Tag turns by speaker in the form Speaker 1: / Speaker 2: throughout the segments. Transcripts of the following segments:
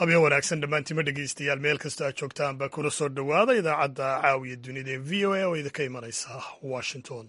Speaker 1: habeen wanaagsan dhammaantima dhegeystayaal meel kasta aad joogtaan baa kula soo dhowaada idaacadda caawiya dunida ee v o a oo idinka imanaysa washington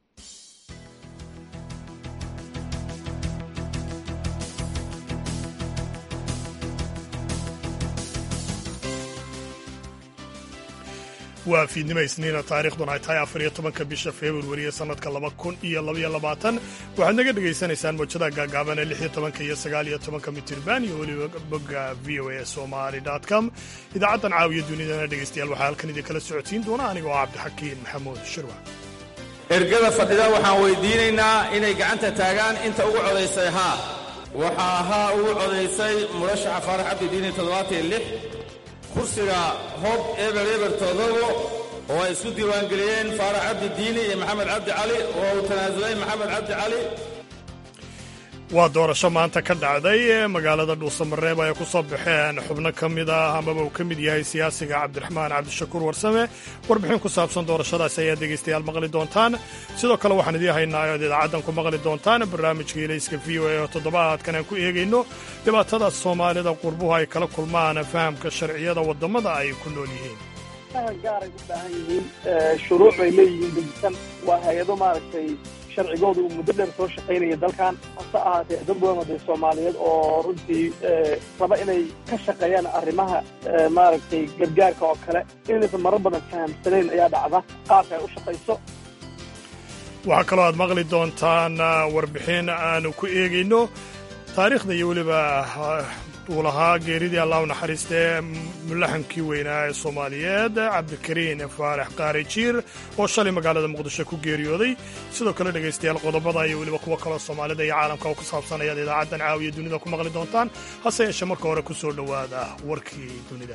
Speaker 1: waa fiidnimo isniina taariikhduna ay tahay afar iyo tobanka bisha februari ee sannadka laba kun iyo labaiyo labaatan waxaad naga dhegaysanaysaan mowjadaha gaagaaban ee lix iyo tobanka iyo sagaal iyo tobanka mitirban iyo weliba bogga v o a somali com idaacaddan caawiya dunidana dhegaystayaal waxaa halkan idinkala socodsiin doona aniga oo cabdixakiin maxamuud shirwa
Speaker 2: ergada fadhida waxaan weydiinaynaa inay gacanta taagaan inta ugu codaysay haa waxaa haa ugu codaysay murashaxa faarax cabdidiini toddobaatan lix kursiga hob eber eber toodobo oo ay isku diiwaangeliyeen faarax cabdi diini iyo maxamed cabdi cali oo uu tanaasulay maxamed cabdi cali
Speaker 1: waa doorasho maanta ka dhacday ee magaalada dhuusamareeb ay ku soo baxeen xubno ka mid ah amaba uu ka mid yahay siyaasiga cabdiraxmaan cabdishakuur warsame warbixin ku saabsan doorashadaasi ayaad dhegaystayaal maqli doontaan sidoo kale waxaan idiin haynaa oad idaacaddan ku maqli doontaan barnaamijka ilayska v o a oo toddobaadkan aan ku eegayno dhibaatada soomaalida qurbuhu ay kala kulmaan fahamka sharciyada waddamada ay ku nool yihiin
Speaker 3: gaaray u baahan yihiin shuruuc bay leeyihiin dejisan waa hay-ado maaragtay sharcigooda uu muddo dheer soo shaqaynaya dalkan hase ahaatee dad badan oo dee soomaaliyeed oo runtii raba inay ka shaqeeyaan arrimaha maaragtay gargaarka oo kale inaysan marar badan fahamsanayn ayaa dhacda qaabka ay u shaqayso
Speaker 1: waxaa kaloo aad maqli doontaan warbixin aanu ku eegayno taariikhda iyo weliba uu lahaa geeridii allah u naxariistee mulaxankii weynaa ee soomaaliyeed cabdikariin faarax qaari jiir oo shalay magaalada muqdisho ku geeriyooday sidoo kale dhegaystayaal qodobada iyo weliba kuwo kaloo soomaalida iyo caalamka oo ku saabsan ayaad idaacaddan caawiya dunida ku maqli doontaan hase yeeshee marka hore ku soo dhowaada warkii dunida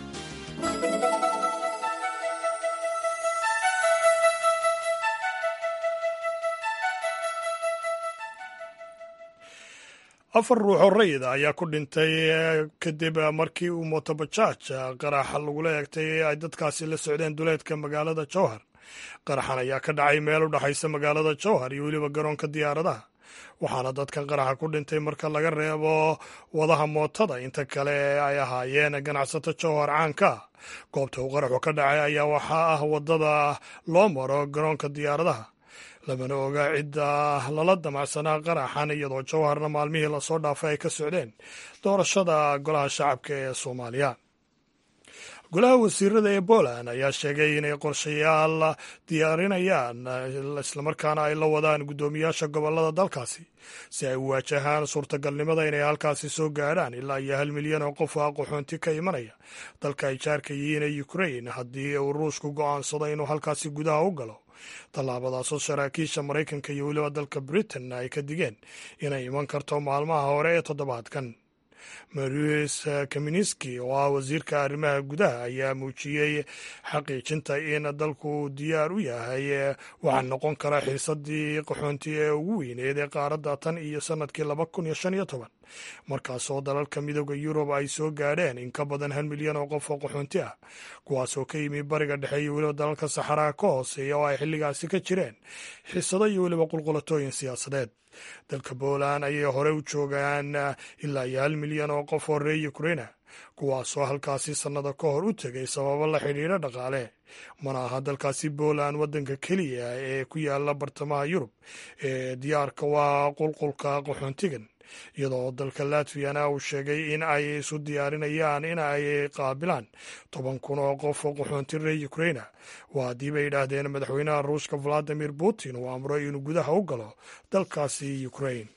Speaker 1: afar ruux oo rayida ayaa ku dhintay kadib markii uu motobajaaj qaraxa lagula eegtay ay dadkaasi la socdeen duleedka magaalada jowhar qaraxan ayaa ka dhacay meel u dhexaysa magaalada jowhar iyo weliba garoonka diyaaradaha waxaana dadkan qaraxa ku dhintay marka laga reebo wadaha mootada inta kale ay ahaayeen ganacsato jowhar caanka goobta uu qaraxu ka dhacay ayaa waxaa ah waddada loo maro garoonka diyaaradaha lamana oga cidda lala damacsanaa qaraxan iyadoo jowharna maalmihii lasoo dhaafay ay ka socdeen doorashada golaha shacabka ee soomaaliya golaha wasiirada ee poland ayaa sheegay inay qorshayaal diyaarinayaan islamarkaana ay la wadaan guddoomiyaasha gobolada dalkaasi si ay u waajahaan suurtagalnimada inay halkaasi soo gaadhaan ilaa iyo hal milyan oo qof ah qaxoonti ka imanaya dalka ay jaarka yihiin ee ukrain haddii uu ruushku go'aansado inuu halkaasi gudaha u galo tallaabadaasoo saraakiisha maraykanka iyo weliba dalka britain ay ka digeen inay iman karto maalmaha hore ee toddobaadkan marius kaminski oo ah wasiirka arrimaha gudaha ayaa muujiyey xaqiijinta in dalku uu diyaar u yahay waxaa noqon kara xiisadii qaxoonti ee ugu weyneed ee qaaradda tan iyo sannadkii laba kun iyo shan iyo toban markaasoo dalalka midooda yurub ay soo gaadheen in ka badan hal milyan oo qof oo qaxoonti ah kuwaasoo ka yimi bariga dhexe iyo weliba dalalka saxaraha ka hooseeya oo ay xilligaasi ka jireen xiisado iyo weliba qulqulatooyin siyaasadeed dalka poland ayay hore u joogaan ilaa iyo hal milyan oo qof oo reer ukraina kuwaasoo halkaasi sannado ka hor u tegay sababo la xidhiidha dhaqaale mana aha dalkaasi poland waddanka keliya ee ku yaala bartamaha yurub ee diyaarka waa qulqulka qaxoontigan iyadoo dalka latviyana uu sheegay in ay isu diyaarinayaan in ay qaabilaan toban kun oo qof oo qaxoonti reer ukraina waa haddii bay yidhaahdeen madaxweynaha ruushka valadimir putin uu amro inuu gudaha u galo dalkaasi ukrain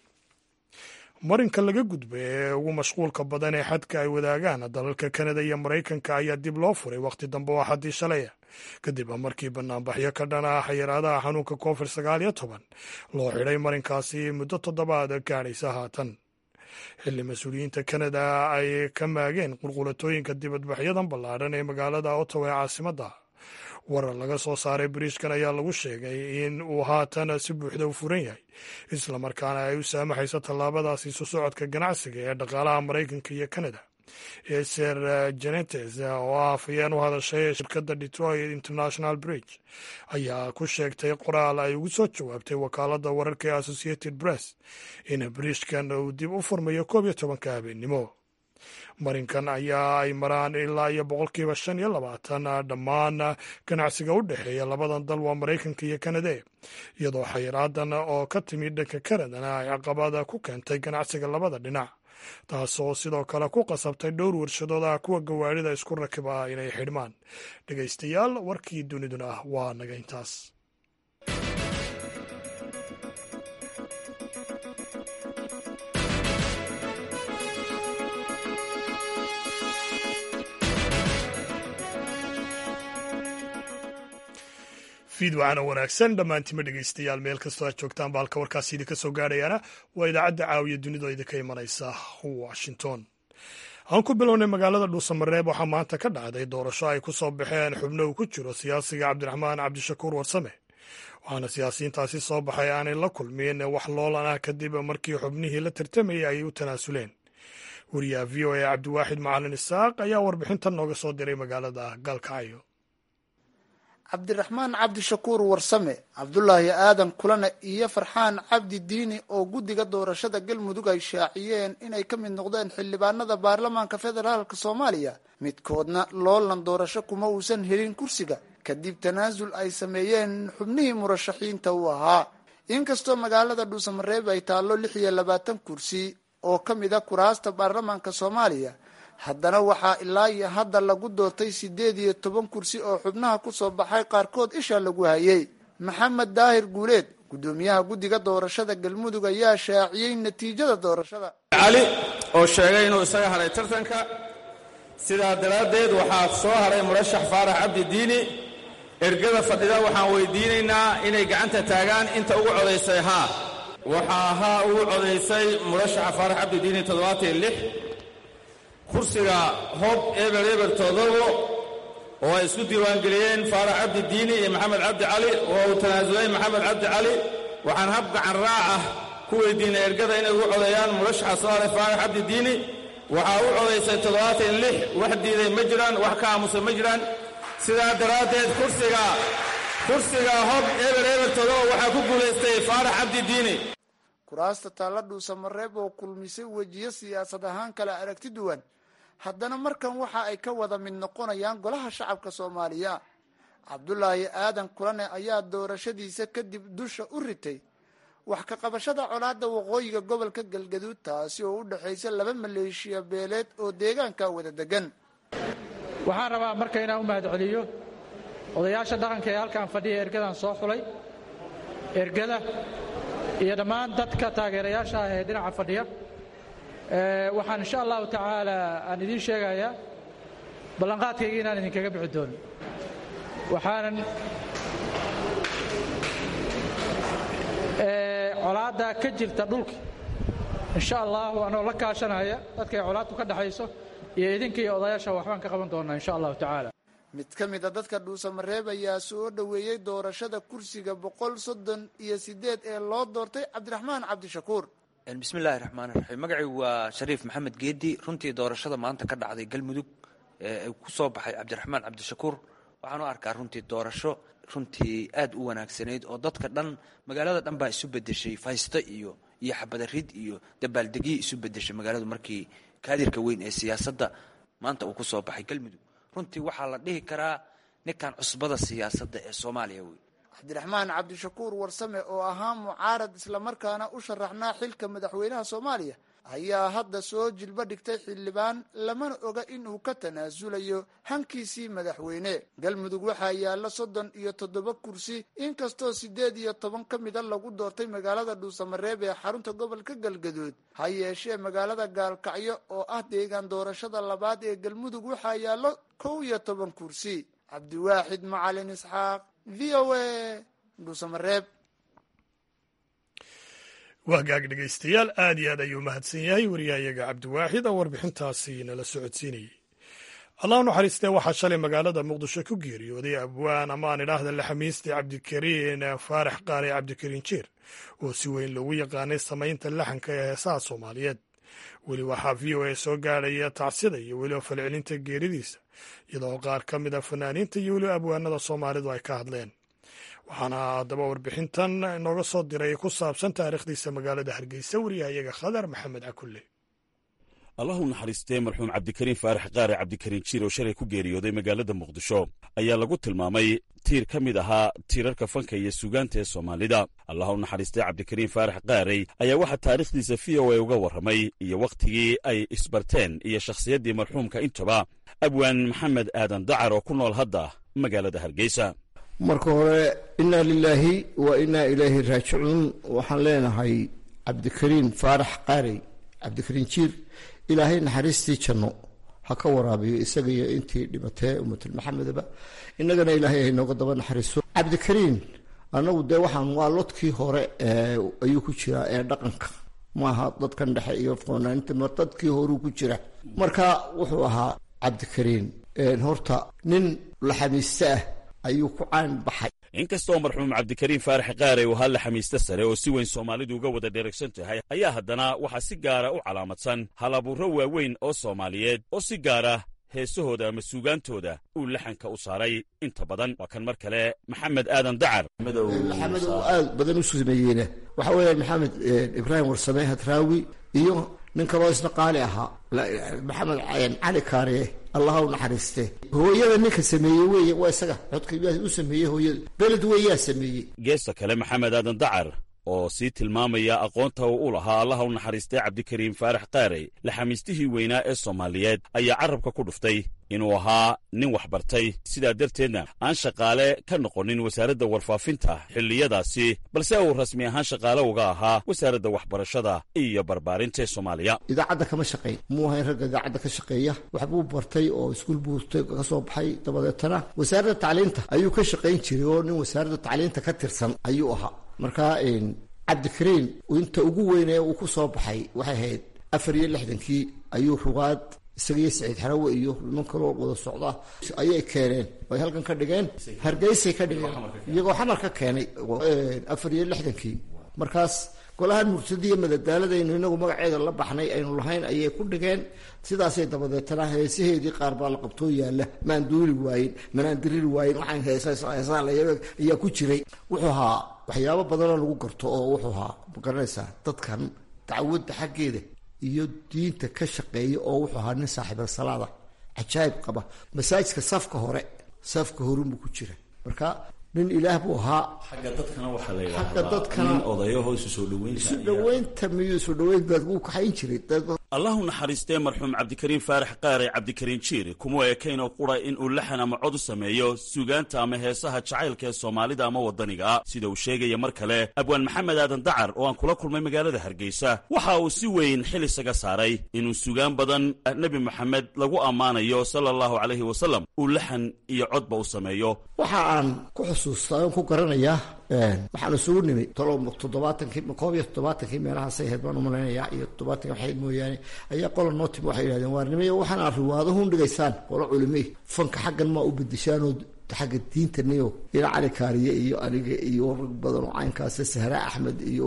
Speaker 1: marinka laga gudba ee ugu mashquulka badan ee xadka ay wadaagaan dalalka kanada iyo maraykanka ayaa dib loo furay wakhti dambe oo xaddii shalaya kadib markii banaanbaxyo ka dhana xayiraadaha xanuunka covid sagaal iyo toban loo xidhay marinkaasi muddo toddobaad gaadhaysa haatan xilli mas-uuliyiinta kanada ay ka maageen qulqulatooyinka dibadbaxyadan ballaadhan ee magaalada ottawa ee caasimadda warar laga soo saaray bariishkan ayaa lagu sheegay in uu haatan si buuxda u furan yahay islamarkaana ay u saamaxayso tallaabadaasi isu socodka ganacsiga ee dhaqaalaha maraykanka iyo kanada eser genetes oo ah afhayeen u hadashay shirkadda detroit international bridge ayaa ku sheegtay qoraal ay ugu soo jawaabtay wakaaladda wararka ee associated press in bridgekan uu dib u furmayo koob iyo tobanka habeennimo marinkan ayaa ay maraan ilaa iyo boqolkiiba shan iyo labaatan dhammaan ganacsiga u dhexeeya labadan dal waa maraykanka iyo kanada iyadoo xayraadan oo ka timid dhanka kanadana ay caqabada ku keentay ganacsiga labada dhinac taasoo sidoo kale ku qasabtay dhowr warshadood ah kuwa gawaarida isku rakiba ah inay xidhmaan dhegaystayaal warkii duniduna ah waa naga intaas fiidwacana wanaagsan dhammaantima dhegaystayaal meel kastoo aad joogtaan ba halka warkaasi idinka soo gaadhayaana waa idaacadda caawiya dunida idinka imanaysa washington aan ku bilownay magaalada dhuusamareeb waxaa maanta ka dhacday doorasho ay ku soo baxeen xubno uu ku jiro siyaasiga cabdiraxmaan cabdishakuur warsame waxaana siyaasiyiintaasi soo baxay aanay la kulmin wax loolan ah kadib markii xubnihii la tartamayay ay u tanaasuleen wariyaha v o a cabdiwaaxid macalin isaaq ayaa warbixintan nooga soo diray magaalada gaalkacyo
Speaker 4: cabdiraxmaan cabdishakuur warsame cabdulaahi aadan kulane iyo farxaan cabdi diini oo guddiga doorashada galmudug ay shaaciyeen inay ka mid noqdeen xildhibaanada baarlamaanka federaalk soomaaliya midkoodna loolan doorasho kuma uusan helin kursiga kadib tanaasul ay sameeyeen xubnihii murashaxiinta u ahaa inkastoo magaalada dhuusamareeb ay taallo lix iyo labaatan kursi oo ka mid a kuraasta baarlamaanka soomaaliya haddana waxaa ilaa iyo hadda lagu doortay siddeed iyo toban kursi oo xubnaha kusoo baxay qaarkood isha lagu hayay maxamed daahir guuleed guddoomiyaha guddiga doorashada galmudug ayaa shaaciyey natiijada doorashada
Speaker 2: cali oo sheegay inuu isaga hadhay tartanka sidaa daraaddeed waxaa soo hadhay murashax faarax cabdi diini ergada fadhida waxaan weydiinaynaa inay gacanta taagaan inta ugu codaysay haa waxaa haa ugu codaysay murashaxa faarax cabdi diini toddobaatan lix kursiga hob eber eber todobo oo ay isku diiwaangeliyeen faarax cabdi diini iyo maxamed cabdi cali oo uu tanaasulay maxamed cabdi cali waxaan hab gacan raac ah ku weydiinay ergada inay ugu codeeyaan murashaxa soo haray faarax cabdi diini waxaa u codaysay toddobaatan lix wax diiday ma jiraan wax ka aamusan ma jiraan sidaa daraaddeed kursiga kursiga hob eber eber todobo waxaa ku guulaystay faarax cabdi diini
Speaker 4: kuraasta taalla dhuusamareeb oo kulmisay wejiyo siyaasad ahaan kala aragti duwan haddana markan waxa ay ka wada mid noqonayaan golaha shacabka soomaaliya cabdulaahi aadan kulane ayaa doorashadiisa kadib dusha u ritay wax ka qabashada colaadda waqooyiga gobolka galgaduud taasi oo u dhexaysa laba maleeshiya beeleed oo deegaanka wada degan
Speaker 5: waxaan rabaa marka inaan u mahad celiyo odayaasha dhaqanka ee halkaan fadhiya ergadan soo xulay ergada iyo dhammaan dadka taageerayaasha ah ee dhinaca fadhiya waxaan insha allahu tacaala aan idiin sheegayaa ballanqaadkayga inaan idinkaga bixi doono waxaanan colaadda ka jirta dhulka insha allahu anoo la kaashanaya dadkay colaaddu ka dhexayso iyo idinka iyo odayaasha waxbaan ka qaban doonaa insha allahu tacaala
Speaker 4: mid ka mid a dadka dhuusamareeb ayaa soo dhoweeyey doorashada kursiga boqol soddon iyo sideed ee loo doortay cabdiraxmaan cabdishakuur
Speaker 6: bismillahi raxmaan raxiim magacaygu waa shariif maxamed geedi runtii doorashada maanta ka dhacday galmudug ee ku soo baxay cabdiraxmaan cabdishakuur waxaan u arkaa runtii doorasho runtii aad u wanaagsanayd oo dadka dhan magaalada dhan baa isu bedeshay faysto iyo iyo xabadarid iyo dabaaldegyo isu bedeshay magaaladu markii kaadirka weyn ee siyaasadda maanta uu ku soo baxay galmudug runtii waxaa la dhihi karaa ninkan cusbada siyaasadda ee soomaaliya wey
Speaker 4: cabdiraxmaan cabdishakuur warsame oo ahaa mucaarad islamarkaana u sharaxnaa xilka madaxweynaha soomaaliya ayaa hadda soo jilbo dhigtay xildhibaan lamana oga inuu ka tanaasulayo hankiisii madaxweyne galmudug waxaa yaalla soddon iyo toddoba kursi inkastoo siddeed iyo toban ka mida lagu doortay magaalada dhuusamareeb ee xarunta gobolka galgaduud ha yeeshee magaalada gaalkacyo oo ah deegaan doorashada labaad ee galmudug waxaa yaallo kow iyo toban kursi cabdiwaaxid macalin isxaaq v o a dhuusamareeb
Speaker 1: wahgaag dhegaystayaal aad iyo aad ayuu mahadsan yahay wariyahayaga cabdiwaaxid oo warbixintaasi nala socodsiinayey allah u naxariistee waxaa shalay magaalada muqdisho ku geeriyooday abwaan ama aan idhaahda laxamiiste cabdikariin faarax qaare cabdikariin jiir oo si weyn loogu yaqaanay samaynta laxanka ee heesaha soomaaliyeed weli waxaa v o a soo gaadhaya tacsida iyo weliba falcelinta geeridiisa iyadoo qaar ka mid a fanaaniinta iyo weliba abwaanada soomaalidu ay ka hadleen waxaana haddaba warbixintan inooga soo diray ku saabsan taariikhdiisa magaalada hargeysa wariyahayaga khadar maxamed cakulle
Speaker 7: allahu naxariistee marxuum cabdikariin faarax qaare cabdikariin jiir oo shalay ku geeriyooday magaalada muqdisho ayaa lagu tilmaamay tiir ka mid ahaa tiirarka fanka iyo suugaanta ee soomaalida allahu naxariistee cabdikariin faarax qaarey ayaa waxaa taariikhdiisa v o a uga warramay iyo wakhtigii ay isbarteen iyo shakhsiyaddii marxuumka intaba abwaan maxamed aadan dacar oo ku nool hadda magaalada hargeysa
Speaker 8: marka hore innaa lilaahi wa innaa ilayhi raajicuun waxaan leenahay cabdikariin faarax qaarey cabdikariin jiir ilaahay naxariistii janno ha ka waraabiyo isaga iyo intii dhibatee ummatul maxamedaba innagana ilaahay haynooga daba naxariiso cabdikariin annagu dee waxaan waa lodkii hore ayuu ku jiraa ee dhaqanka maaha dadkan dhexe iyo foonaanta mar dadkii horuu ku jira marka wuxuu ahaa cabdikariin horta nin laxamiiste ah ayuu ku caan baxay
Speaker 7: inkastoo marxuum cabdikariin faarax qaare uu halla xamiiste sare oo si weyn soomaalidu uga wada dheregsan tahay ayaa haddana waxaa si gaara u calaamadsan halabuuro waaweyn oo soomaaliyeed oo si gaara heesahooda ama suugaantooda uu laxanka u saaray inta badan waa kan mar kale maxamed aadan dacar
Speaker 8: maxamed oo aad badan u sameeyeyna waxa weeyaan maxamed ibraahim warsame hadraawi iyo nin kaloo isna qaali ahaa maxamed cali kaariye allaha u naxariiste hooyada ninka sameeyey wey waa isaga codka u sameeyey hooyada beled weeyaa sameeyey
Speaker 7: geesta kale maxamed aadan dacar oo sii tilmaamaya aqoonta uu u lahaa allaha u naxariistay cabdikariim faarax qaarey laxamiistihii weynaa ee soomaaliyeed ayaa carabka ku dhuftay inuu ahaa nin waxbartay sidaa darteedna aan shaqaale ka noqonin wasaaradda warfaafinta xilliyadaasi balse uu rasmi ahaan shaqaale uga ahaa wasaaradda waxbarashada iyo barbaarinta ee soomaaliya
Speaker 8: idaacadda kama shaqayn muu ahayn ragga idaacadda ka shaqeeya waxbuu bartay oo iskuul buu ka soo baxay dabadeetana wasaaradda tacliinta ayuu ka shaqayn jiray oo nin wasaaradda tacliinta ka tirsan ayuu ahaa marka cabdikariin inta ugu weynee uu ku soo baxay waxay ahayd afar iyo lixdankii ayuu rugaad isaga iyo saciid xarawe iyo niman kaloo wada socda ayay keeneen ay halkan ka dhigeen hargeysay ka dhigeen iyagoo xamar ka keenay afar iyo lixdankii markaas golaha murtadiya madadaaladaynu inagu magaceeda la baxnay aynu lahayn ayay ku dhigeen sidaasay dabadeetana heesaheedii qaar baa la qabtoo yaalla maan duuli waayin manaan diriri waayin waxaan heesaheesaa ayaa ku jiray wuxuu ahaa waxyaabo badanoo lagu garto oo wuxuu ahaa magaranaysaa dadkan dacwadda xaggeeda iyo diinta ka shaqeeya oo wuxuu ahaa nin saaxiibasalaada cajaayib qaba masaajidka safka hore safka horunbuu ku jira marka nin ilaah buu ahaa
Speaker 7: xagga dadkana waxaa la
Speaker 8: xagga dadkana
Speaker 7: nin odayaho isu soo dhoweynta
Speaker 8: isu dhaweynta miyuu isu dhaweyn baad wuu kaxayn jiray dad
Speaker 7: allahu naxariistee marxuum cabdikariin faarax qaare cabdikariin jiir kuma ekaynoo qura in uu laxan ama cod u sameeyo suugaanta ama heesaha jacaylka ee soomaalida ama waddaniga sida uu sheegaya mar kale abwaan maxamed aadan dacar oo aan kula kulmay magaalada hargeysa waxa uu si weyn xil isaga saaray inuu sugaan badan nebi moxamed lagu ammaanayo sala allahu calayhi wasalam uu laxan iyo codba u sameeyo
Speaker 8: waxa aan ku xusuustaa oon ku garanayaa waxaan isugu nimi tolo toddobaatankii koob iyo toddobaatankii meelahaasay ahayd baan umalaynayaa iyo toddobaatankii waxayd mooyaane ayaa qola noo timi waxay yidhahdeen waarnimay waxaan aad riwaadahun dhigaysaan qolo culimey fanka xaggan maa u bedeshaanoo xagga diintaniyo ila cali kaariye iyo aniga iyo rag badan oo caynkaas sahra axmed iyo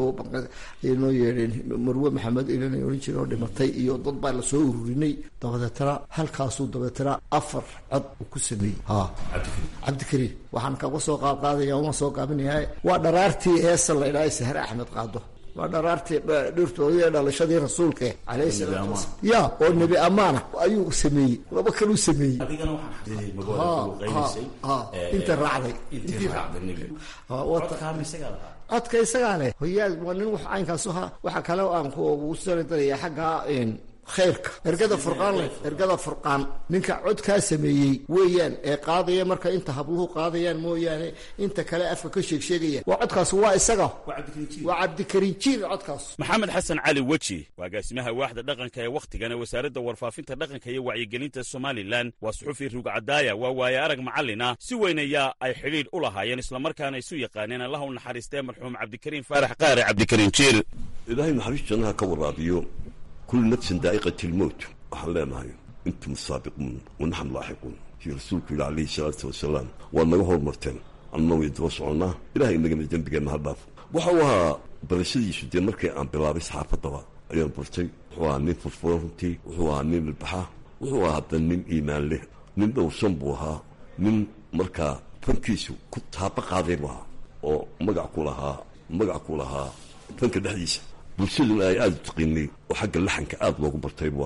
Speaker 8: ay noo yeedheen marwe maxamed ilana ohan jire oo dhimatay iyo dad baa lasoo ururinay dabadeetana halkaasuu dabeetana afar cod uu ku sameeyey ha cabdikariin waxaan kaga soo qaadqaadaya uma soo gaabinaya waa dharaartii heesa la idhaha sahre axmed qaado waa dharaartii dhirtoodii ee dhalashadii rasuulka alayhi salaatu wasalaam ya oo nebi amaana ayuu sameeyey laba kaluu sameeyey
Speaker 7: adigana waxaan xasuustay magaalada
Speaker 8: ha inta raacday
Speaker 7: intii raacday nebi codkaama isagaa lahaa
Speaker 8: codka isagaa leh hoyaal waa nin wax caynkaas ahaa waxaa kale aan ku sanadaraya xagga khayrka ergada furqaan leh ergada furqaan ninka codkaa sameeyey weeyaan ee qaadaya marka inta habluhu qaadayaan mooyaane inta kale afka ka sheegsheegaya waa codkaas waa isaga waa cabdikariin jiir codkaas
Speaker 7: maxamed xasan cali weji waa agaasimaha waaxda dhaqanka ee wakhtigan ee wasaaradda warfaafinta dhaqanka iyo wacyigelinta somalilan waa suxufi rugcadaaya waa waaye arag macallin ah si weyn ayaa ay xidhiidh u lahaayeen islamarkaana isu yaqaaneen allah u naxariistee marxuum cabdikariin faarax qaare cabdikariin jiir
Speaker 9: ilaahay naxariis jannaha ka waraabiyo kul nafsin daa'iqati lmowt waxaan leenahay intum saabiquun wanaxnu laaxiquun kii rasuulku yidhi calayhi salaatu wasalaam waad naga hormarteen annana way daba soconnaa ilahay inagana dembigeenna ha dhaafo waxa uu ahaa barashadiisu dee markii aan bilaabay saxaafaddaba ayaan bartay wuxuu ahaa nin furfuran runtii wuxuu ahaa nin ilbaxa wuxuu ahaa hadda nin iimaan leh nin dhowrsan buu ahaa nin markaa fankiisu ku taaba qaaday buu ahaa oo magac ku lahaa magac ku lahaa fanka dhexdiisa bulshaduna ay aada u taqiinay oo xagga laxanka aada loogu bartay buu ahaa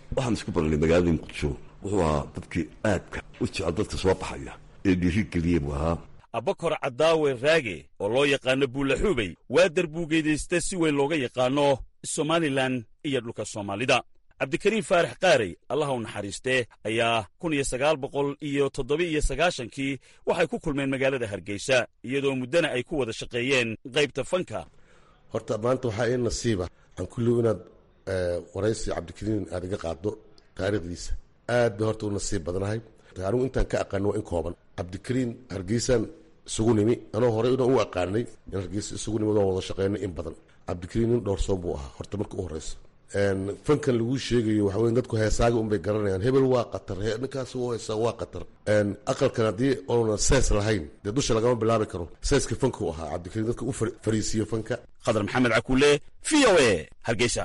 Speaker 9: waxaan isku baranay magaalada muqdisho wuxuu ahaa dadkii aadka u jecel dadka soo baxaya ee dhiirigeliye buu ahaa
Speaker 7: abakor cadaawe raage oo loo yaqaano buulaxuubey waa darbuugeydaysta si weyn looga yaqaano somalilan iyo dhulka soomaalida cabdikariim faarax qaarey allaha u naxariistee ayaa kun iyo sagaal boqol iyo toddoba-iyo sagaashankii waxay ku kulmeen magaalada hargeysa iyadoo muddana ay ku wada shaqeeyeen qaybta fanka
Speaker 10: horta maanta waxaa ii nasiiba aan kulliw inaad waraysi cabdikariim aad iga qaaddo taariikhdiisa aad bay horta u nasiib badnahay anigu intaan ka aqaano waa in kooban cabdikariim hargeysaan isugu nimi anoo horey inaan u aqaanay in hargeysa isugu nimi waan wada shaqeynay in badan cabdikariim nin dhowrsoon buu ahaa horta marka u horeysa fankan laguu sheegayo waxa wey dadku heesaaga unbay garanayaan hebel waa qatar ninkaas u heesaa waa qatar aqalkan haddii oona sees lahayn dee dusha lagama bilaabi karo seeska fanka u ahaa cabdikariim dadka u fariisiyo fanka
Speaker 7: khadar maxamed cakuule v o a hargeysa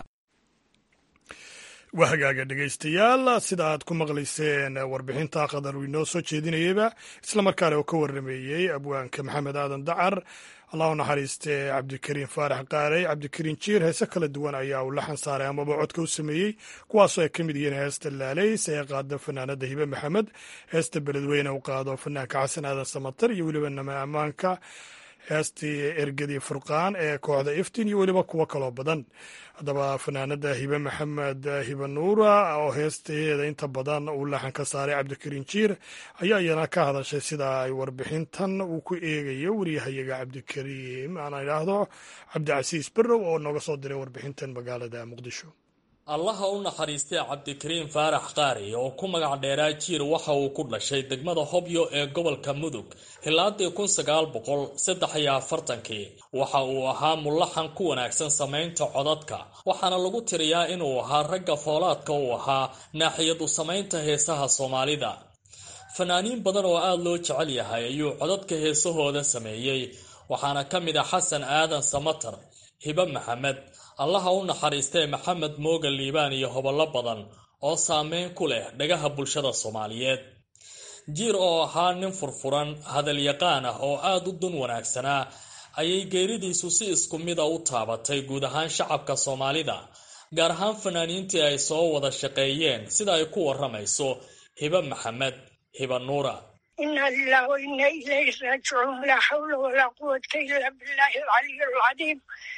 Speaker 1: waa hagaaga dhegaystayaal sida aad ku maqlayseen warbixinta qadar uu inoo soo jeedinayeyba islamarkaana uu ka warrameeyey abwaanka maxamed aadan dacar allah u naxariiste cabdikariim faarax qaarey cabdikariim jiir heese kala duwan ayaa uu laxan saaray amaba codka u sameeyey kuwaasoo ay ka mid yihiin heesta laalays ee qaado fanaanada hibe maxamed heesta beledweyne u qaado fanaanka xasan aadan samatar iyo weliba nama ammaanka heestii ergadii furqaan ee kooxda iftin iyo weliba kuwo kaloo badan haddaba fanaanada hibe maxamed hibe nuura oo heestaheeda inta badan uu laxan ka saaray cabdikariin jiir ayaa iyana ka hadashay sida ay warbixintan uu ku eegayo wariyahayaga cabdikariim aan idhaahdo cabdicasiis berrow oo nooga soo diray warbixintan magaalada muqdisho
Speaker 11: allaha u naxariistay cabdikariim faarax qaari oo ku magac dheeraa jiir waxa uu ku dhashay degmada hobyo ee gobolka mudug hilaadii kun sagaal boqol saddex iyo afartankii waxa uu ahaa mulaxan ku wanaagsan samaynta codadka waxaana lagu tiriyaa inuu ahaa ragga foolaadka uu ahaa naaxiyadu samaynta heesaha soomaalida fanaaniin badan oo aada loo jecel yahay ayuu codadka heesahooda sameeyey waxaana ka mid ah xasan aadan samatar hibe maxamed allaha u naxariistee maxamed mooga liibaan iyo hobollo badan oo saameyn ku leh dhagaha bulshada soomaaliyeed jiir oo ahaa nin furfuran hadalyaqaan ah oo aada u dun wanaagsanaa ayay geeridiisu si isku mida u taabatay guud ahaan shacabka soomaalida gaar ahaan fanaaniintii ay soo wada shaqeeyeen sida ay ku waramayso hibe maxamed hibe nuura
Speaker 12: ina lilah wa ina ilayhi raajicuun laa xawla walaa quwata ila billahi alcaliy alcadiim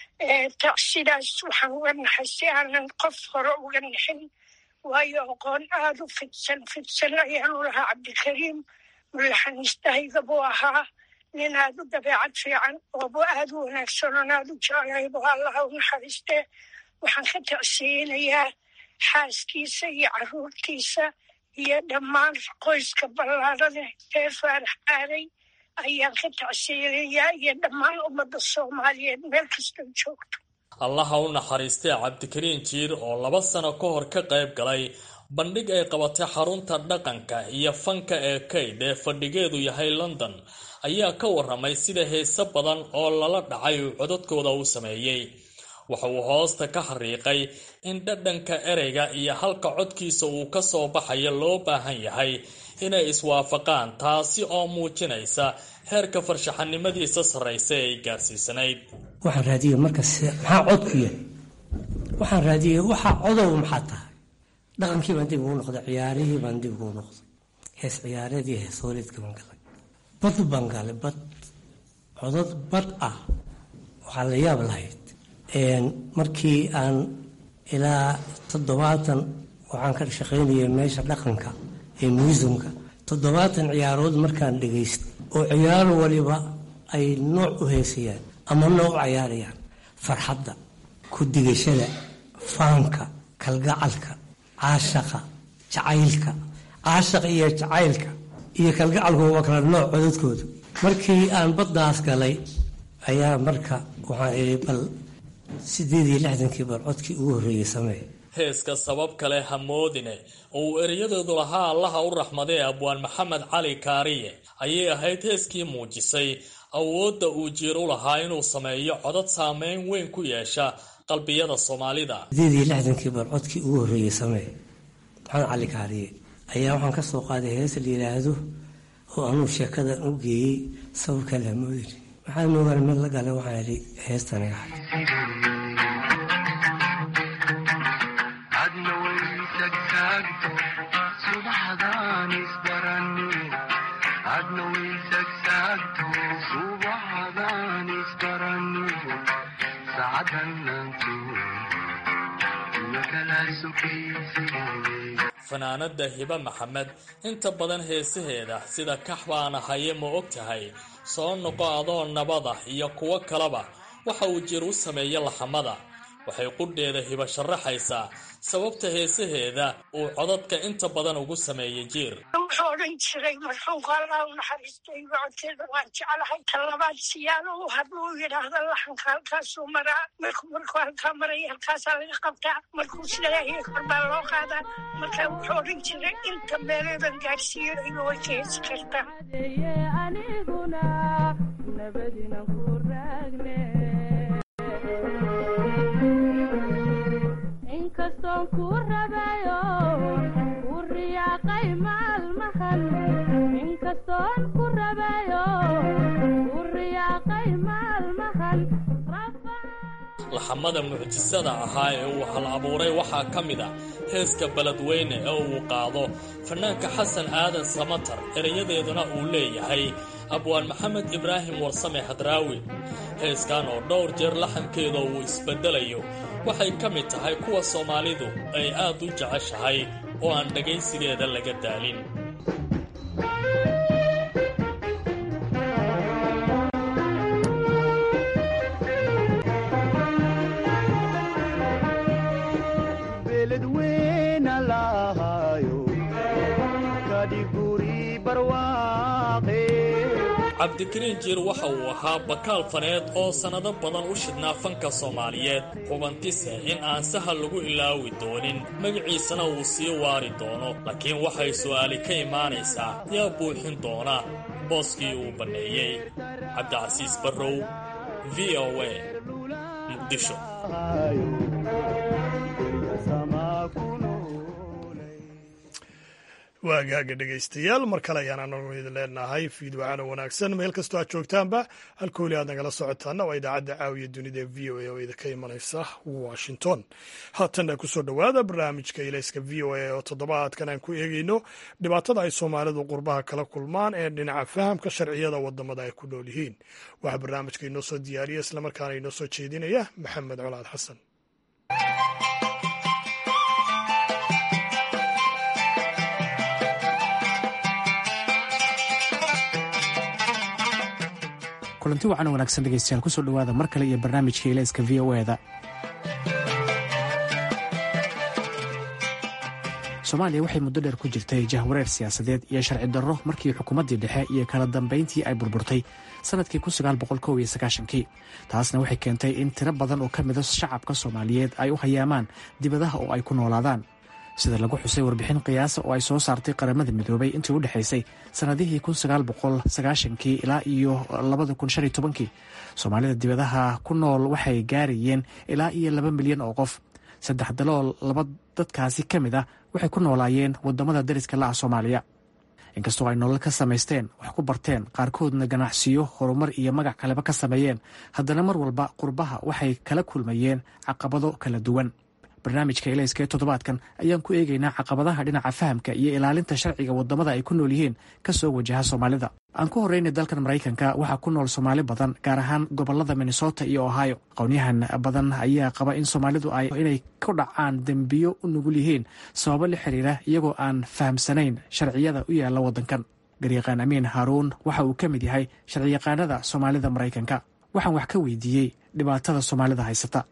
Speaker 12: sidaas waxaan uga naxay si aanan qof hore uga naxin waayo aqoon aada u fidsan fidsan ayaanu lahaa cabdikariim mulaxaniistahayga buu ahaa nin aada u dabeecad fiican oobu aada u wanaagsan oon aada u jeclaybu allaha u naxariistee waxaan ka tacsiyeynayaa xaaskiisa iyo caruurtiisa iyo dhammaan qoyska ballaarane ee faarax aaday ayaan ka tacsiyeynayaa iyo dhammaan ummadda soomaaliyeed meel kastoo joogto
Speaker 11: allaha u naxariistay cabdikariin jiir oo laba sano ka hor ka qayb galay bandhig ay qabatay xarunta dhaqanka iyo fanka ee kayd ee fadhigeedu yahay london ayaa ka waramay sida heese badan oo lala dhacay uu codadkooda u sameeyey waxa uu hoosta ka xariiqay in dhadhanka ereyga iyo halka codkiisa uu ka soo baxayo loo baahan yahay inay iswaafaqaan taasi oo muujinaysa heerka farshaxanimadiisa sarraysa ee ay gaarsiisanayd
Speaker 13: waxaan raadiyey markas maxaa codku yahay waxaan raadiyey waxaa codow maxaa tahay dhaqankii baan dib ugu noqday ciyaarihii baan dib ugu noqday hees ciyaareed iyo hees hooleedka baan galay bad baan galay bad codad bad ah waxaa la yaab lahayd markii aan ilaa toddobaatan waxaan ka shaqaynayay meesha dhaqanka ee muusumka toddobaatan ciyaarood markaan dhagaystay oo ciyaar waliba ay nooc u heesayaan ama nooc u cayaarayaan farxadda ku digashada faanka kalgacalka caashaqa jacaylka caashaqa iyo jacaylka iyo kalgacalku waa kala nooc codadkooda markii aan baddaas galay ayaa marka waxaan idhi bal sideed iyo lixdankii bal codkii ugu horreeyey samee
Speaker 11: heeska sabab kale hamoodine oo uu ereyadoodu lahaa allaha u raxmadee abwaan maxamed cali kaariye ayay ahayd heeskii muujisay awoodda uu jiir u lahaa inuu sameeyo codad saameyn weyn ku yeesha qalbiyada soomaalida
Speaker 13: sideed iyo lixdankii bal codkii ugu horreeyey samee maxamed cali kaariye ayaa waxaan ka soo qaaday hees la yidhaahdo oo anuu sheekada u geeyey sabab kale hamoodine waxaan moogaan mid la galay waxaan idhi heestaniga
Speaker 14: adna way tagtaa
Speaker 11: fanaanada hibe maxamed inta badan heesaheeda sida kax baana haye ma og tahay soo noqo adoo nabada iyo kuwo kaleba waxa uu jir u sameeya laxamada waxay qudheeda hiba sharaxaysaa sababta heesaheeda uu codadka inta badan ugu sameeyay jiir
Speaker 12: wuxuu odhan jiray marxuumka allah u naxariistay codkeeda waan jeclahay ta labaad siyaalo u hadluu yidhaahda laxanka halkaasuu maraa markuu markuu halkaa maraya halkaasaa laga qabtaa markuu sileeyahay kor baa loo qaadaa marka wuxuu odhan jiray inta meeleedan gaadhsiiyo iga way ka heesi kartaa
Speaker 14: inkastoon ku rabayo ku riyaaqay maalmahan inkastoon ku rabayo ku riyaaqay maalmahan
Speaker 11: laxamada mucjisada ahaa ee uu hal abuuray waxaa ka mid a heeska beledweyne ee uu qaado fanaanka xasan aadan samatar erayadeeduna uu leeyahay abwaan maxamed ibraahim warsame hadraawi heeskan oo dhowr jeer laxankeeda uu isbeddelayo waxay ka mid tahay kuwa soomaalidu ay aad u jeceshahay oo aan dhegaysigeeda laga daalin cabdikariin jiir waxa uu ahaa bakaal faneed oo sannado badan u shidhnaa fanka soomaaliyeed hubantise in aan sahal lagu ilaawi doonin magaciisana uu sii waari doono laakiin waxay su'aali ka imaanaysaa yaa buuxin doona booskii uu banneeyey cabdicasiis barrow v o a muqdisho
Speaker 1: waagaaga dhegaystayaal mar kale ayaan anagu idin leenahay fiidwacana wanaagsan meel kastoo aad joogtaanba halkooli aad nagala socotaana waa idaacadda caawiya dunida ee v o a oo idinka imanaysa washington haatanna kusoo dhowaada barnaamijka ilayska v o a oo toddobaadkan aan ku eegeyno dhibaatada ay soomaalidu qurbaha kala kulmaan ee dhinaca fahamka sharciyada wadamada ay ku nool yihiin waxaa barnaamijka inoo soo diyaariya islamarkaana inoo soo jeedinaya maxamed colaad xasan
Speaker 15: kulanti wacan wanaagsan dhegeystayaal kusoo dhowaada mar kale iyo barnaamijka ilayska v o eda soomaaliya waxay muddo dheer ku jirtay jahwareer siyaasadeed iyo sharci darro markii xukuumaddii dhexe iyo kala dambayntii ay burburtay sannadkii kii taasna waxay keentay in tiro badan oo ka mida shacabka soomaaliyeed ay u hayaamaan dibadaha oo ay ku noolaadaan sida lagu xusay warbixin qiyaasa oo ay soo saartay qaramada midoobay intii u dhexaysay sannadihii kii ilaa iyo kii soomaalida dibadaha ku nool waxay gaarayeen ilaa iyo laba milyan oo qof saddex dalool laba dadkaasi ka mid ah waxay ku noolaayeen wadamada dariska la ah soomaaliya inkastoo ay nolol ka samaysteen wax ku barteen qaarkoodna ganacsiyo horumar iyo magac kaleba ka sameeyeen haddana mar walba qurbaha waxay kala kulmayeen caqabado kala duwan barnaamijka ilayska ee toddobaadkan ayaan ku eegaynaa caqabadaha dhinaca fahamka iyo ilaalinta sharciga wadamada ay ku nool yihiin kasoo wajaha soomaalida aan ku horreynay dalkan maraykanka waxaa ku nool soomaali badan gaar ahaan gobolada minnesota iyo ohio aqoonyahan badan ayaa qaba in soomaalidu ay inay ku dhacaan dembiyo u nugul yihiin sababo la xiriira iyagoo aan fahamsanayn sharciyada u yaalla waddankan garyaqaan amiin haaruun waxa uu ka mid yahay sharciyaqaanada soomaalida maraykanka waxaan wax ka weydiiyey dhibaatada soomaalida haysata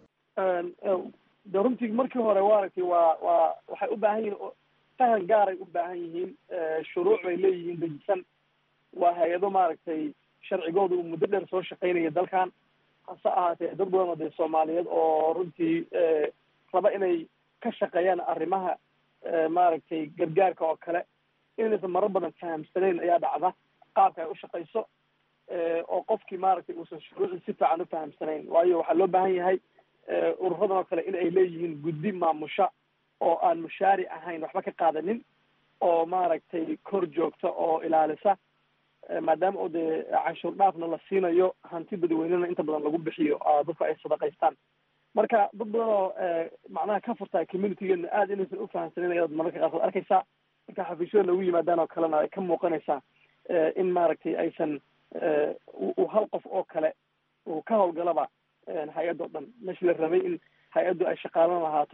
Speaker 3: de runtii markii hore waaragtay waa waa waxay u baahan yihiin fahan gaaray u baahan yihiin shuruuc bay leeyihiin dejisan waa hay-ado maaragtay sharcigooda uu muddo dheer soo shaqaynaya dalkan hase ahaatee dad badan oo dee soomaaliyeed oo runtii raba inay ka shaqeeyaan arrimaha maaragtay gargaarka oo kale inaysan marar badan fahamsanayn ayaa dhacda qaabka ay u shaqayso oo qofkii maaragtay uusan shuruucii si fiican u fahamsanayn waayo waxaa loo baahan yahay ururadan oo kale in ay leeyihiin guddi maamusha oo aan mushaari ahayn waxba ka qaadanin oo maaragtay kor joogta oo ilaalisa maadaama oo dee canshuur dhaafna la siinayo hanti dadweynena inta badan lagu bixiyo dadku ay sadaqaystaan marka dad badan oo macnaha ka furtaa communitygeena aada inaysan ufahamsanin ayaad mararka qaarkood arkaysaa marka xafiisyada lagu yimaadaan oo kalena ay ka muuqanaysaa in maaragtay aysan uu hal qof oo kale uu ka hawlgalaba hay-adda o dhan meshi la rabay in hay-addu ay shaqaalan lahaato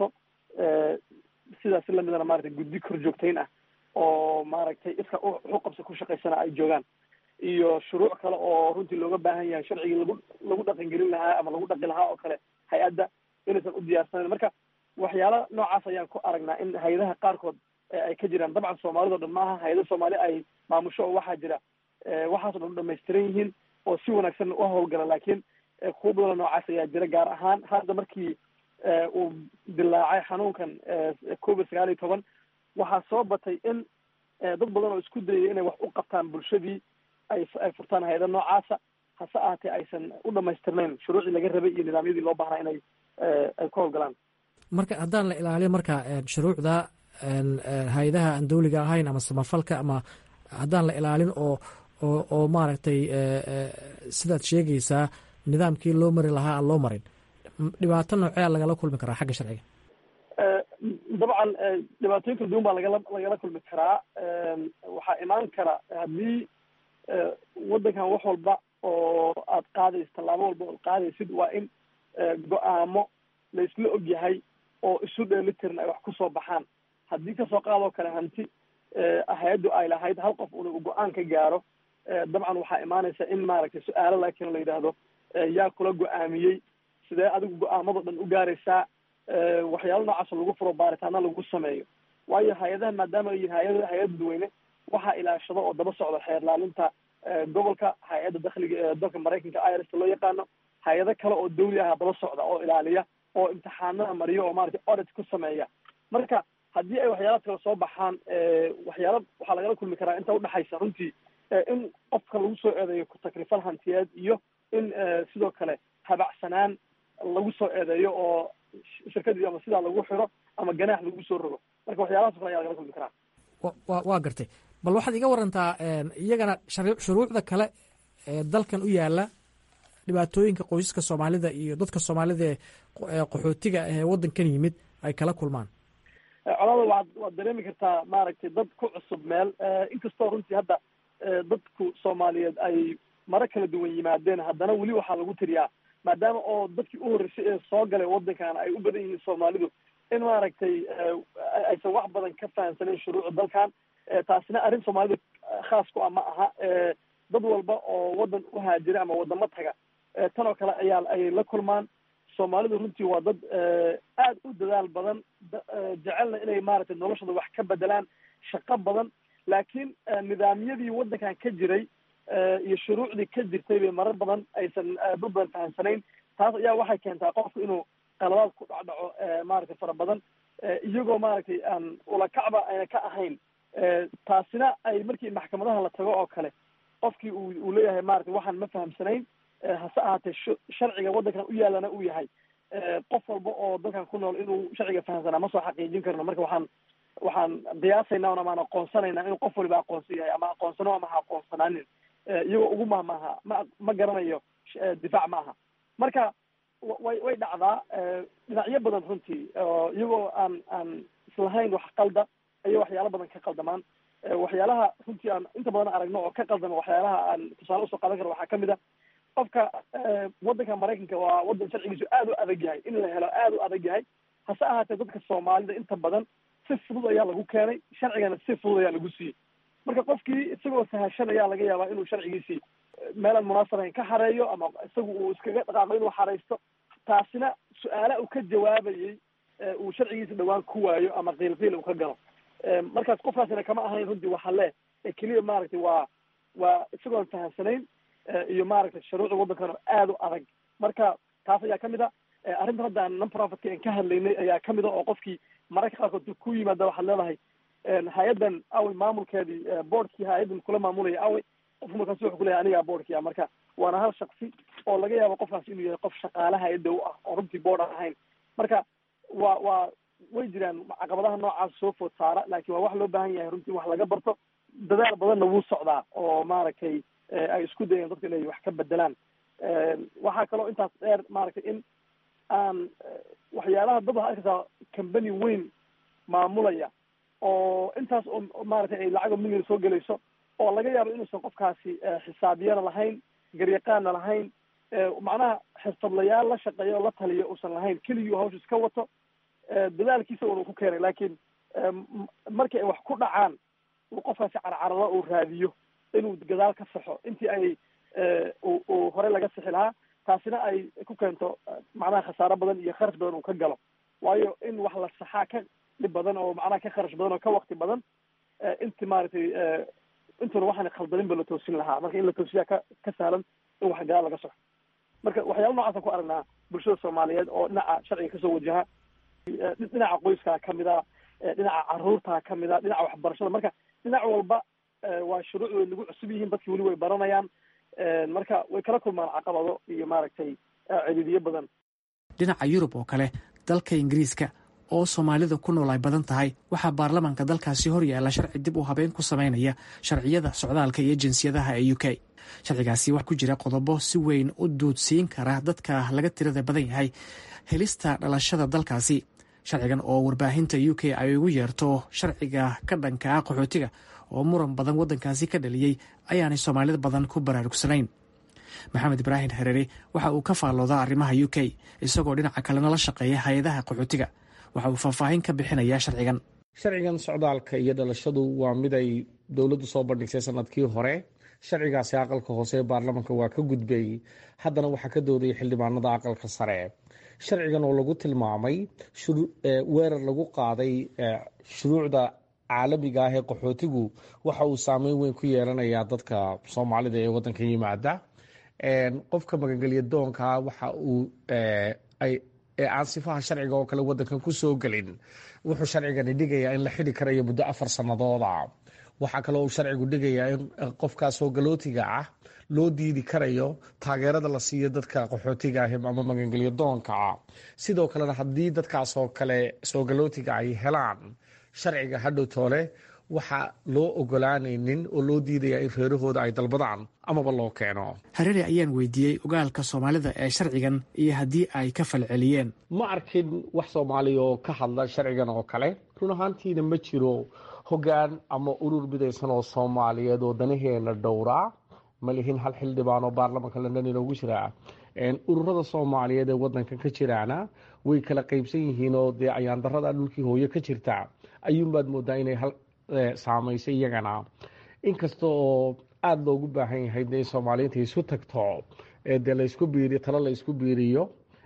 Speaker 3: sidaas lamidana maratay guddi kor joogtayn ah oo maaragtay iska uqabsi ku shaqaysana ay joogaan iyo shuruuc kale oo runtii looga baahan yahay sharcigii lagu lagu dhaqangelin lahaa ama lagu dhaqi lahaa oo kale hay-adda inaysan u diyaarsanayn marka waxyaala noocaas ayaan ku aragnaa in hay-adaha qaarkood ay ka jiraan dabcan soomaalida o dhan maaha hay-ada soomaali ay maamusho oo waxaa jira waxaaso dhan u dhamaystiran yihiin oo si wanaagsan u hawlgala laakiin kuwa badanoo noocaas ayaa jira gaar ahaan hadda markii uu dilaacay xanuunkan covid sagaal iyo toban waxaa soo batay in dad badan oo isku dayay inay wax u qabtaan bulshadii ay ay furtaan hay-ada noocaasa hase ahaatee aysan u dhamaystirnayn shuruucii laga rabay iyo nidaamyadii loo baahnaa inay ay ku hawlgalaan
Speaker 15: marka haddaan la ilaaliyo marka shuruucda hay-adaha aan dawliga ahayn ama samafalka ama haddaan la ilaalin oo oo oo maaragtay sidaad sheegaysaa nidaamkii loo mari lahaa aan loo marin dhibaato noocea lagala kulmi karaa xagga sharciga
Speaker 3: dabcan dhibaatooyin kala duwan baa lagala lagala kulmi karaa waxaa imaan kara haddii waddankan wax walba oo aad qaadayso tallaabo walba ood qaadaysid waa in go-aamo la isla og yahay oo isu dheelitiran ay wax kusoo baxaan haddii kasoo qaadoo kale hanti hay-addu ay lahayd hal qof una u go-aan ka gaaro dabcan waxaa imaanaysa in maaragtay su-aalo laakiin la yidhaahdo yaa kula go-aamiyey sidee adigu go-aamado dhan u gaaraysaa waxyaalo noocaas lagu furo baaritaana lagu sameeyo waayo hay-adaha maadaama ay yihin hay-ada hay-ad dadweyne waxaa ilaashado oo daba socda xeer laalinta gobolka hay-adda dakhliga ee dalka maraykanka irsta loo yaqaano hay-ado kale oo dawli ah daba socda oo ilaaliya oo imtixaanada mariyo oo maratay audit ku sameeya marka haddii ay waxyaalaad kale soo baxaan waxyaala waxaa lagala kulmi karaa inta udhexaysa runtii in qofka lagu soo eedeeyo ku-takrifal hantiyeed iyo in sidoo kale habacsanaan lagu soo eedeeyo oo shirkadii ama sidaa lagu xiro ama ganaax lagu soo rogo marka waxyaalahaas o kale ayaa lagala kulmi karaa
Speaker 15: wa waa gartay bal waxaad iga warantaa iyagana shuruucda kale ee dalkan u yaala dhibaatooyinka qoysaska soomaalida iyo dadka soomaalida ee qaxootiga ee waddankan yimid ay kala kulmaan
Speaker 3: colaada waad waad dareemi kartaa maaragtay dad ku cusub meel inkastoo runtii hadda dadku soomaaliyeed ay maro kala duwan yimaadeen haddana weli waxaa lagu tiriyaa maadaama oo dadkii u horreysay ee soo galay waddankan ay u badan yihiin soomaalidu in maaragtay aysan wax badan ka fahamsanayn shuruucda dalkan taasina arrin soomaalida khaas ku ah ma aha dad walba oo waddan u haajira ama waddamo taga tan oo kale ayaa ay la kulmaan soomaalidu runtii waa dad aad u dadaal badan jecelna inay maaragtay noloshooda wax ka bedelaan shaqo badan laakiin nidaamyadii waddankan ka jiray iyo shuruucdii ka jirtay bay marar badan aysan dad badan fahamsanayn taas ayaa waxay keentaa qofku inuu qaladaad ku dhacdhaco maaragtay fara badan iyagoo maaragtay aan ulakacba ayna ka ahayn taasina ay markii maxkamadaha la tago oo kale qofkii uu uu leeyahay maratay waxaan ma fahamsanayn hase ahaatee sharciga waddankan u yaalana uu yahay qof walba oo dalkan ku nool inuu sharciga fahamsanaa ma soo xaqiijin karno marka waxaan waxaan qiyaasaynaa un amaan aqoonsanaynaa inuu qof waliba aqoonsan yahay ama aqoonsano ama ha aqoonsanaanin iyagoo ugu mahmaaha ma ma garanayo difaac ma aha marka way way dhacdaa dhinacyo badan runtii iyagoo aan aan islahayn wax qalda ayay waxyaalo badan ka qaldamaan waxyaalaha runtii aan inta badan aragno oo ka qaldama waxyaalaha aan tusaale usoo qaadan karo waxaa kamid a qofka waddanka maraykanka waa waddan sharcigiisu aad u adag yahay in la helo aad u adag yahay hase ahaatee dadka soomaalida inta badan si fudud ayaa lagu keenay sharcigana si fudud ayaa lagu siiyey marka qofkii isagoo sahashan ayaa laga yaabaa inuu sharcigiisii meelaan munaasabayn ka xareeyo ama isagu uu iskaga dhaqaaqo inuu xareysto taasina su-aala uu ka jawaabayey uu sharcigiisa dhawaan ku waayo ama qiil qiil uu ka galo markaas qofkaasina kama ahayn runtii waxa le keliya maaragtay waa waa isagoon fahamsanayn iyo maaragtay shuruucda waddankan oo aad u adag marka taas ayaa kamid a arrintan hadda aan non profitka aan ka hadlaynay ayaa kamid a oo qofkii mararka qaarkood ku yimaada waxaad leedahay hay-addan awey maamulkeedii boardkii hay-addan kula maamulaya awey qofku markaas wuxuu kuleyahay anigaa boardkia marka waana hal shaksi oo laga yaabo qofkaas inuu yahay qof shaqaale hay-adda u ah oo runtii board aan ahayn marka waa waa way jiraan caqabadaha noocaas soo food saara laakiin waa wax loo baahan yahay runtii wax laga barto dadaal badanna wuu socdaa oo maaragtay ay isku dayeen dadka inay wax ka bedelaan waxaa kaloo intaas dheer maaragtay in aan waxyaalaha dad waxaa arkaysaa company weyn maamulaya oo intaas oo maaragtay ay lacago million soo gelayso oo laga yaabo inuusan qofkaasi xisaabyana lahayn garyaqaana lahayn macnaha xirfadlayaal la shaqeeya oo la taliya uusan lahayn keligii hawsha iska wato dadaalkiisa un uu ku keenay laakiin markii ay wax ku dhacaan uu qofkaasi carcarado uu raadiyo inuu gadaal ka saxo intii ay uu hore laga sixi lahaa taasina ay ku keento macnaha khasaaro badan iyo kharash badan uu ka galo waayo in wax la saxaa ka dhib badan oo macnaha ka kharash badan oo ka wakti badan inti maaragtay intuna waxaan khaldanin ba la toosin lahaa marka in la toosiyaa ka ka sahlan in wax gadaal laga soxo marka waxyaaba noocaasaan ku aragnaa bulshada soomaaliyeed oo dhinaca sharciga kasoo wajaha dhinaca qoyskaa kamid a dhinaca caruurtaa kamid a dhinaca waxbarashada marka dhinac walba waa shuruuc way nagu cusub yihiin dadki weli way baranayaan marka way kala kulmaan caqabado iyo maaragtay ciriiriyo badan
Speaker 15: dhinaca yurub oo kale dalka ingiriiska oo soomaalida ku nool ay badan tahay waxaa baarlamaanka dalkaasi hor yaalla sharci dib u habeyn ku samaynaya sharciyada socdaalka iyo jinsiyadaha ee u k sharcigaasi wax ku jira qodobo si weyn u duudsiin kara dadka laga tirada badan yahay helista dhalashada dalkaasi sharcigan oo warbaahinta u k ay ugu yeerto sharciga ka dhanka ah qaxootiga oo muran badan waddankaasi ka dhaliyey ayaanay soomaalida badan ku baraarugsanayn maxamed ibraahim hareere waxa uu ka faalloodaa arrimaha u k isagoo dhinaca kalena la shaqeeya hay-adaha qaxootiga waxa uu faahfaahin ka bixinayaa sharcigan
Speaker 16: sharcigan socdaalka iyo dhalashadu waa mid ay dowladdu soo bandhigsay sanadkii hore sharcigaasi aqalka hoose ee baarlamanka waa ka gudbay haddana waxaa ka doodayay xildhibaanada aqalka sare sharcigan oo lagu tilmaamay weerar lagu qaaday shuruucda caalamiga ah ee qaxootigu waxa uu saameyn weyn ku yeelanayaa dadka soomaalida ee wadanka yimaada qofka magangelya doonka waxa uu aan sifaha sharciga oo kale wadankan ku soo gelin wuxuu sharcigani dhigayaa in la xidi karayo muddo afar sanadooda waxaa kaloo uu sharcigu dhigayaa in qofkaa soo galootiga ah loo diidi karayo taageerada la siiyo dadka qaxootiga ah ama magangelyo doonka ah sidoo kalena haddii dadkaasoo kale soo galootiga ay helaan sharciga hadhow toole waxaa loo ogolaanaynin oo loo diidayaa in reerahooda ay dalbadaan amaba loo keeno
Speaker 15: hareere ayaan weydiiyey ogaalka soomaalida ee sharcigan iyo haddii ay ka falceliyeen
Speaker 16: ma arkin wax soomaaliya oo ka hadla sharcigan oo kale run ahaantiina ma jiro hoggaan ama urur midaysan oo soomaaliyeed oo danaheena dhowraa ma lihin hal xildhibaan oo baarlamanka london inoogu jiraa ururada soomaaliyeed ee wadankan ka jiraana way kala qeybsan yihiin oo dee ayaandarada dhulkii hooyo ka jirta ayuunbaad moodaa inay hal saamaysay iyagana inkasta oo aada loogu baahan yahay de in soomaaliyiinta isu tagto dee laysku biiriyo talo la isku biiriyo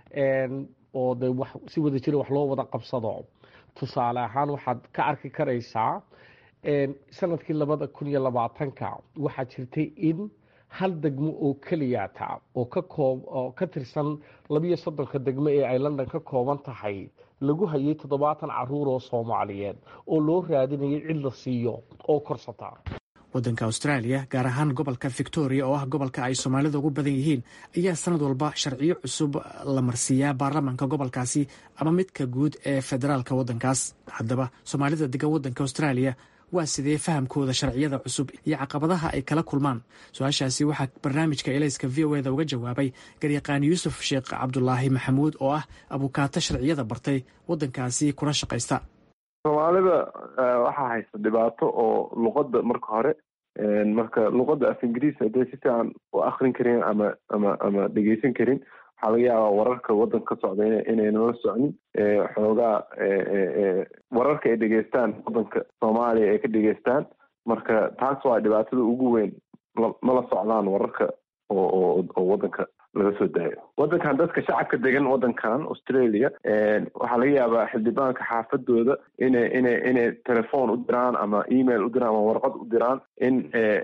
Speaker 16: oo de wax si wada jira wax loo wada qabsado tusaale ahaan waxaad ka arki karaysaa sanadkii labada kun iyo labaatanka waxaa jirtay in hal degmo oo keliyata oo ka koob oo ka tirsan labiyo soddonka degmo ee ay london ka kooban tahay lagu hayay toddobaatan caruur oo soomaaliyeed oo loo raadinayay cid la siiyo oo korsata
Speaker 15: waddanka austraaliya gaar ahaan gobolka victoria oo ah gobolka ay soomaalida ugu badan yihiin ayaa sanad walba sharciyo cusub la marsiiyaa baarlamaanka gobolkaasi ama midka guud ee federaalka waddankaas haddaba soomaalida degan waddanka austraaliya waa sidee fahamkooda sharciyada cusub iyo caqabadaha ay kala kulmaan su-aashaasi waxaa barnaamijka elayska v o eda uga jawaabay garyaqaan yuusuf sheekh cabdulaahi maxamuud oo ah abukaato sharciyada bartay waddankaasi kula shaqaysta
Speaker 17: soomaalida waxaa haysta dhibaato oo luqadda marka hore marka luqadda af ingiriis hadday si fiican u akrin karin ama ama ama dhegeysan karin waxaa laga yaabaa wararka waddanka ka socda inayna la socnin xoogaa wararka ay dhegeystaan waddanka soomaaliya ay ka dhegeystaan marka taas waa dhibaatada ugu weyn mala socdaan wararka oo oo waddanka laga soo daayo waddankan dadka shacabka degan waddankan australia waxaa laga yaabaa xildhibaanka xaafadooda inay inay inay telefoon u diraan ama email u diraan ama warqad u diraan in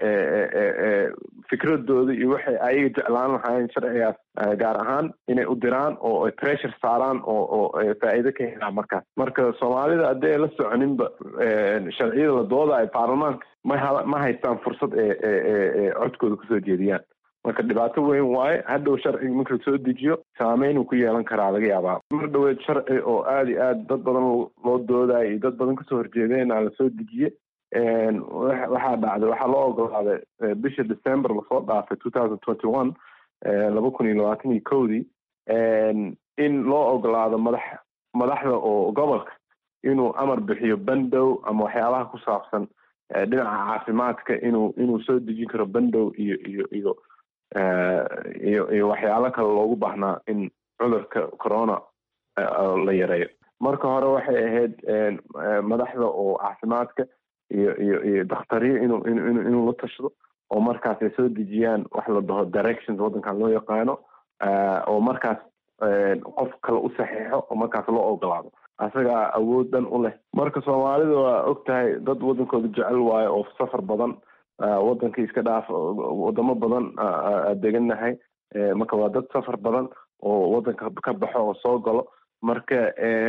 Speaker 17: fikradooda iyo waxay ayaga jeclaan lahaayeen sharcigaas gaar ahaan inay u diraan oo ay pressure saaraan oo oo faa'iido ka helaan markaas marka soomaalida haddii ay la soconinba sharciyada la doodayo baarlamaanka ma ma haystaan fursad ee codkooda kusoo jeediyaan marka dhibaato weyn waaye hadhow sharciga marka lasoo dejiyo saameynuu ku yeelan karaa laga yaabaa mar dhaweed sharci oo aada iyo aad dad badan loo doodayo iyo dad badan kasoo horjeedeenaa lasoo dejiye waxaa dhacday waxaa loo ogolaaday bisha december lasoo dhaafay two thousand twenty one laba kun iyo labaatan iyo kowdii in loo ogolaado madax madaxda oo gobolka inuu amar bixiyo bandow ama waxyaabaha ku saabsan dhinaca caafimaadka inuu inuu soo dejin karo bandow iyo iyo iyo iyo iyo waxyaalo kale loogu baahnaa in cudurka corona la yareeyo marka hore waxay ahayd madaxda oo caafimaadka iyo iyo iyo dakhtariyo inuu inu inuu la tashado oo markaas ay soo dejiyaan wax la dhaho directions waddankan loo yaqaano oo markaas qof kale u saxiixo oo markaas loo ogolaado asagaa awood dhan u leh marka soomaalida waa og tahay dad waddankooda jecel waayo oo safar badan waddankii iska dhaaf wadamo badan degannahay marka waa dad safar badan oo waddanka ka baxo oo soo galo marka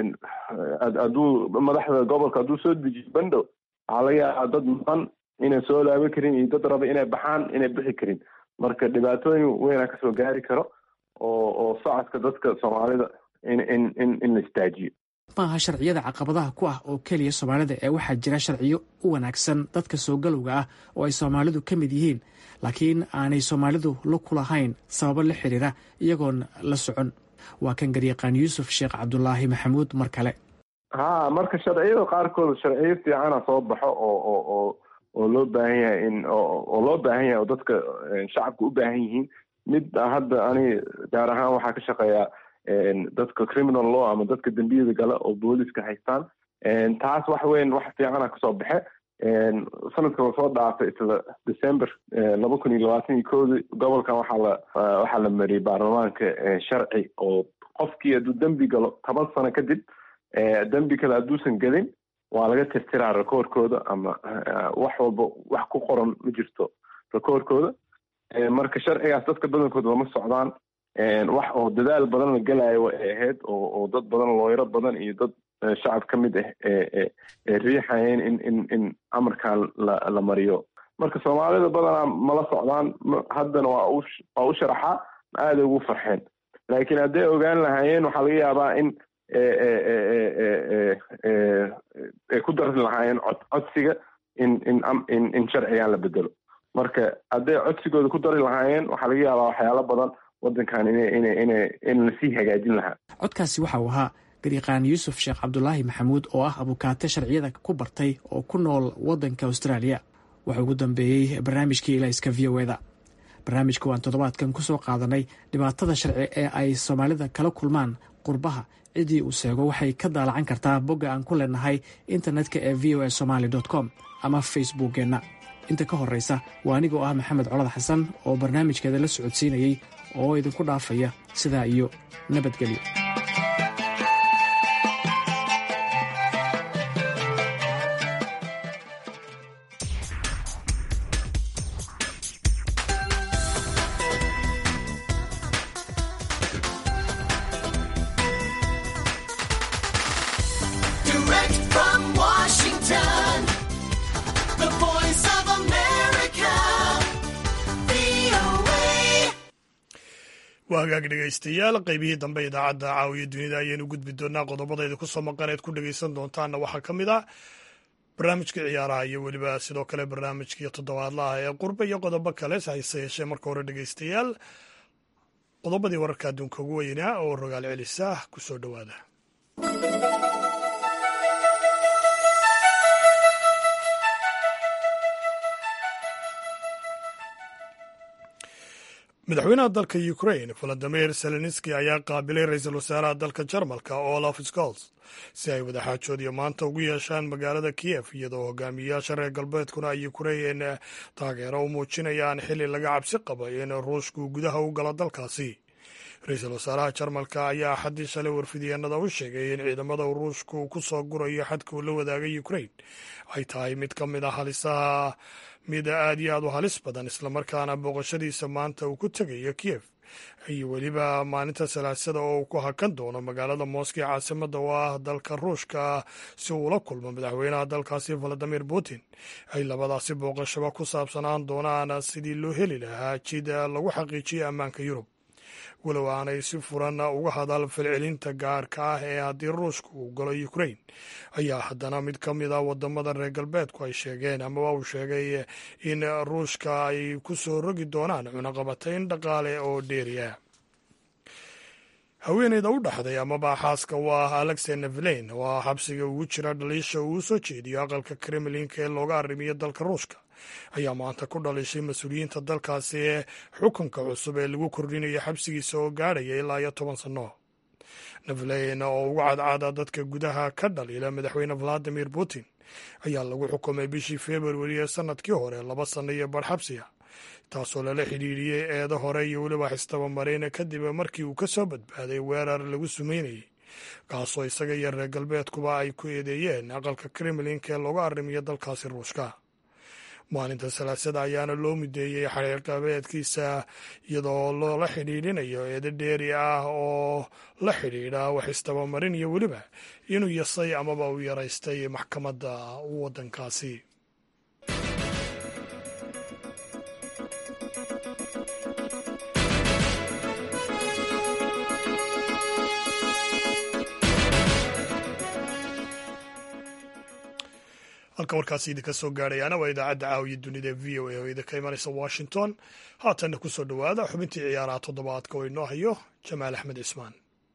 Speaker 17: hadduu madaxda gobolka hadduu soo dejiyo bandow waxaa laga yaabaa dad maqan inay soo laaban karin iyo dad raba inay baxaan inay bixi karin marka dhibaatooyin weynaa kasoo gaari karo oo oo socodka dadka soomaalida in in in in la istaajiyo
Speaker 15: maaha sharciyada caqabadaha ku ah oo keliya soomaalida ee waxaa jira sharciyo u wanaagsan dadka soo galowga ah oo ay soomaalidu ka mid yihiin laakiin aanay soomaalidu la ku lahayn sababo la xiriira iyagoon la socon waa kan garyaqaan yuusuf sheekh cabdulaahi maxamuud mar kale
Speaker 17: ha marka sharciyada qaarkood sharciyo fiicana soo baxo oo oo oo oo loo baahan yahay in oo loo baahan yahay oo dadka shacabka u baahan yihiin mid hadda ani gaar ahaan waxaa ka shaqeeyaa dadka criminal law ama dadka dembiyada gala oo booliska haystaan taas wax weyn wax fiicana kasoo baxe sanadka lasoo dhaafay isla december laba kun iyo labaatan iyo koodi gobolkan waxaa la waxaa la mariyay baarlamaanka sharci oo qofkii hadduu dembi galo toban sano kadib dembi kale hadduusan gelin waa laga tirtiraa rekoorkooda ama wax walba wax ku qoran ma jirto rekoorkooda marka sharcigaas dadka badankooda lama socdaan wax oo dadaal badan la gelayo way ahayd oo oo dad badan looyaro badan iyo dad shacab ka mid ah ee riixayeen in in in amarkan la la mariyo marka soomaalida badanaa mala socdaan haddana waa u waa u sharaxaa aaday ugu farxeen laakiin hadday ogaan lahaayeen waxaa laga yaabaa in ay ku dari lahaayeen cod codsiga in in in in sharcigan la bedelo marka hadday codsigooda ku dari lahaayeen waxaa laga yaabaa waxyaalo badan waddankan ina ina ina in lasii hagaajin lahaa
Speaker 15: codkaasi waxa uu ahaa garyaqaan yuusuf sheekh cabdulaahi maxamuud oo ah abukaate sharciyada ku bartay oo ku nool waddanka austraaliya wuxuu ugu dambeeyey barnaamijkii ilayska v o eda barnaamijka waan toddobaadkan ku soo qaadanay dhibaatada sharci ee ay soomaalida kala kulmaan qurbaha ciddii uu seego waxay ka daalacan kartaa bogga aan ku leenahay internetka ee v o a somaali com ama facebookkeenna inta ka horraysa waa anigoo ah maxamed colad xasan oo barnaamijkeeda la socodsiinayey oo idinku dhaafaya sidaa iyo nabadgelyo
Speaker 1: waa hagaag dhegaystayaal qaybihii dambe idaacadda caawiya dunida ayaynu gudbi doonaa qodobadayda kusoo maqan eed ku dhegaysan doontaanna waxaa ka mid ah barnaamijkii ciyaaraha iyo weliba sidoo kale barnaamijkii toddobaadlaha ee qurbe iyo qodobo kale hase yeeshee marka hore dhegaystayaal qodobadii wararka adduunka ugu weynaa oo rogaal celisa kusoo dhowaada madaxweynaha dalka ukrain valadimir zelenski ayaa qaabilay ra-iisul wasaaraha dalka jarmalka olaf scholz si ay wadaxaajoodiyo maanta ugu yeeshaan magaalada kiyef iyadoo hogaamiyayaasha reer galbeedkuna ay ukrain taageero u muujinayaan xili laga cabsi qaba in ruushku gudaha u galo dalkaasi ra-iisul wasaaraha jarmalka ayaa axaddii shalay warfidyaenada u sheegay in ciidamada ruushku ku soo gurayo xadka uu la wadaagay ukrain ay tahay mid ka mid a halisaha mid aad iyo aad u halis badan islamarkaana booqashadiisa maanta uu ku tegayo kiyef iyo weliba maalinta salaasada oo uu ku hakan doono magaalada moscow caasimada oo ah dalka ruushka si uu ula kulmo madaxweynaha dalkaasi valadimir putin ay labadaasi booqashaba ku saabsanaan doonaan sidii loo heli lahaa jid lagu xaqiijiyo ammaanka yurub walow aanay si furan uga hadal falcelinta gaarka ah ee haddii ruushka uu galo ukrain ayaa haddana mid ka mid a wadamada reer galbeedku ay sheegeen amaba uu sheegay in ruushka ay ku soo rogi doonaan cunaqabatayn dhaqaale oo dheeriya haweeneyda u dhaxday amaba xaaska u ah alexey nevelein oo ah xabsiga ugu jira dhaliisha uu soo jeediyo aqalka kremlinka ee looga arrimiyo dalka ruushka ayaa maanta ku dhalishay mas-uuliyiinta dalkaasi ee xukunka cusub ee lagu kordhinayo xabsigiisa oo gaadhaya ilaa iyo toban sanno nevelein oo ugu cadcaada dadka gudaha ka dhaliila madaxweyne valadimir putin ayaa lagu xukumay bishii februari ee sanadkii hore laba sanno iyo bar xabsiga taasoo lala xidhiidhiyey eedo hore iyo weliba xistabamareyn kadib markii uu ka soo badbaaday weerar lagu sumeynayay kaasoo isaga iyo reer galbeedkuba ay ku eedeeyeen aqalka kremlinka ee looga arrimiyo dalkaasi ruushka maalinta salaasada ayaana loo mideeyey xariirqabeedkiisa iyadoo loola xidhiidhinayo eedo dheeri ah oo la xidhiidha wax istabamarin iyo weliba inuu yasay amaba uu yaraystay maxkamadda waddankaasi halka warkaasi idinka soo gaadhayaana waa idaacadda caawiya dunida v o a oo idinka imanaysa washington haatanna ku soo dhowaada xubintii ciyaaraha toddobaadka oo inoo hayo jamaal axmed cismaan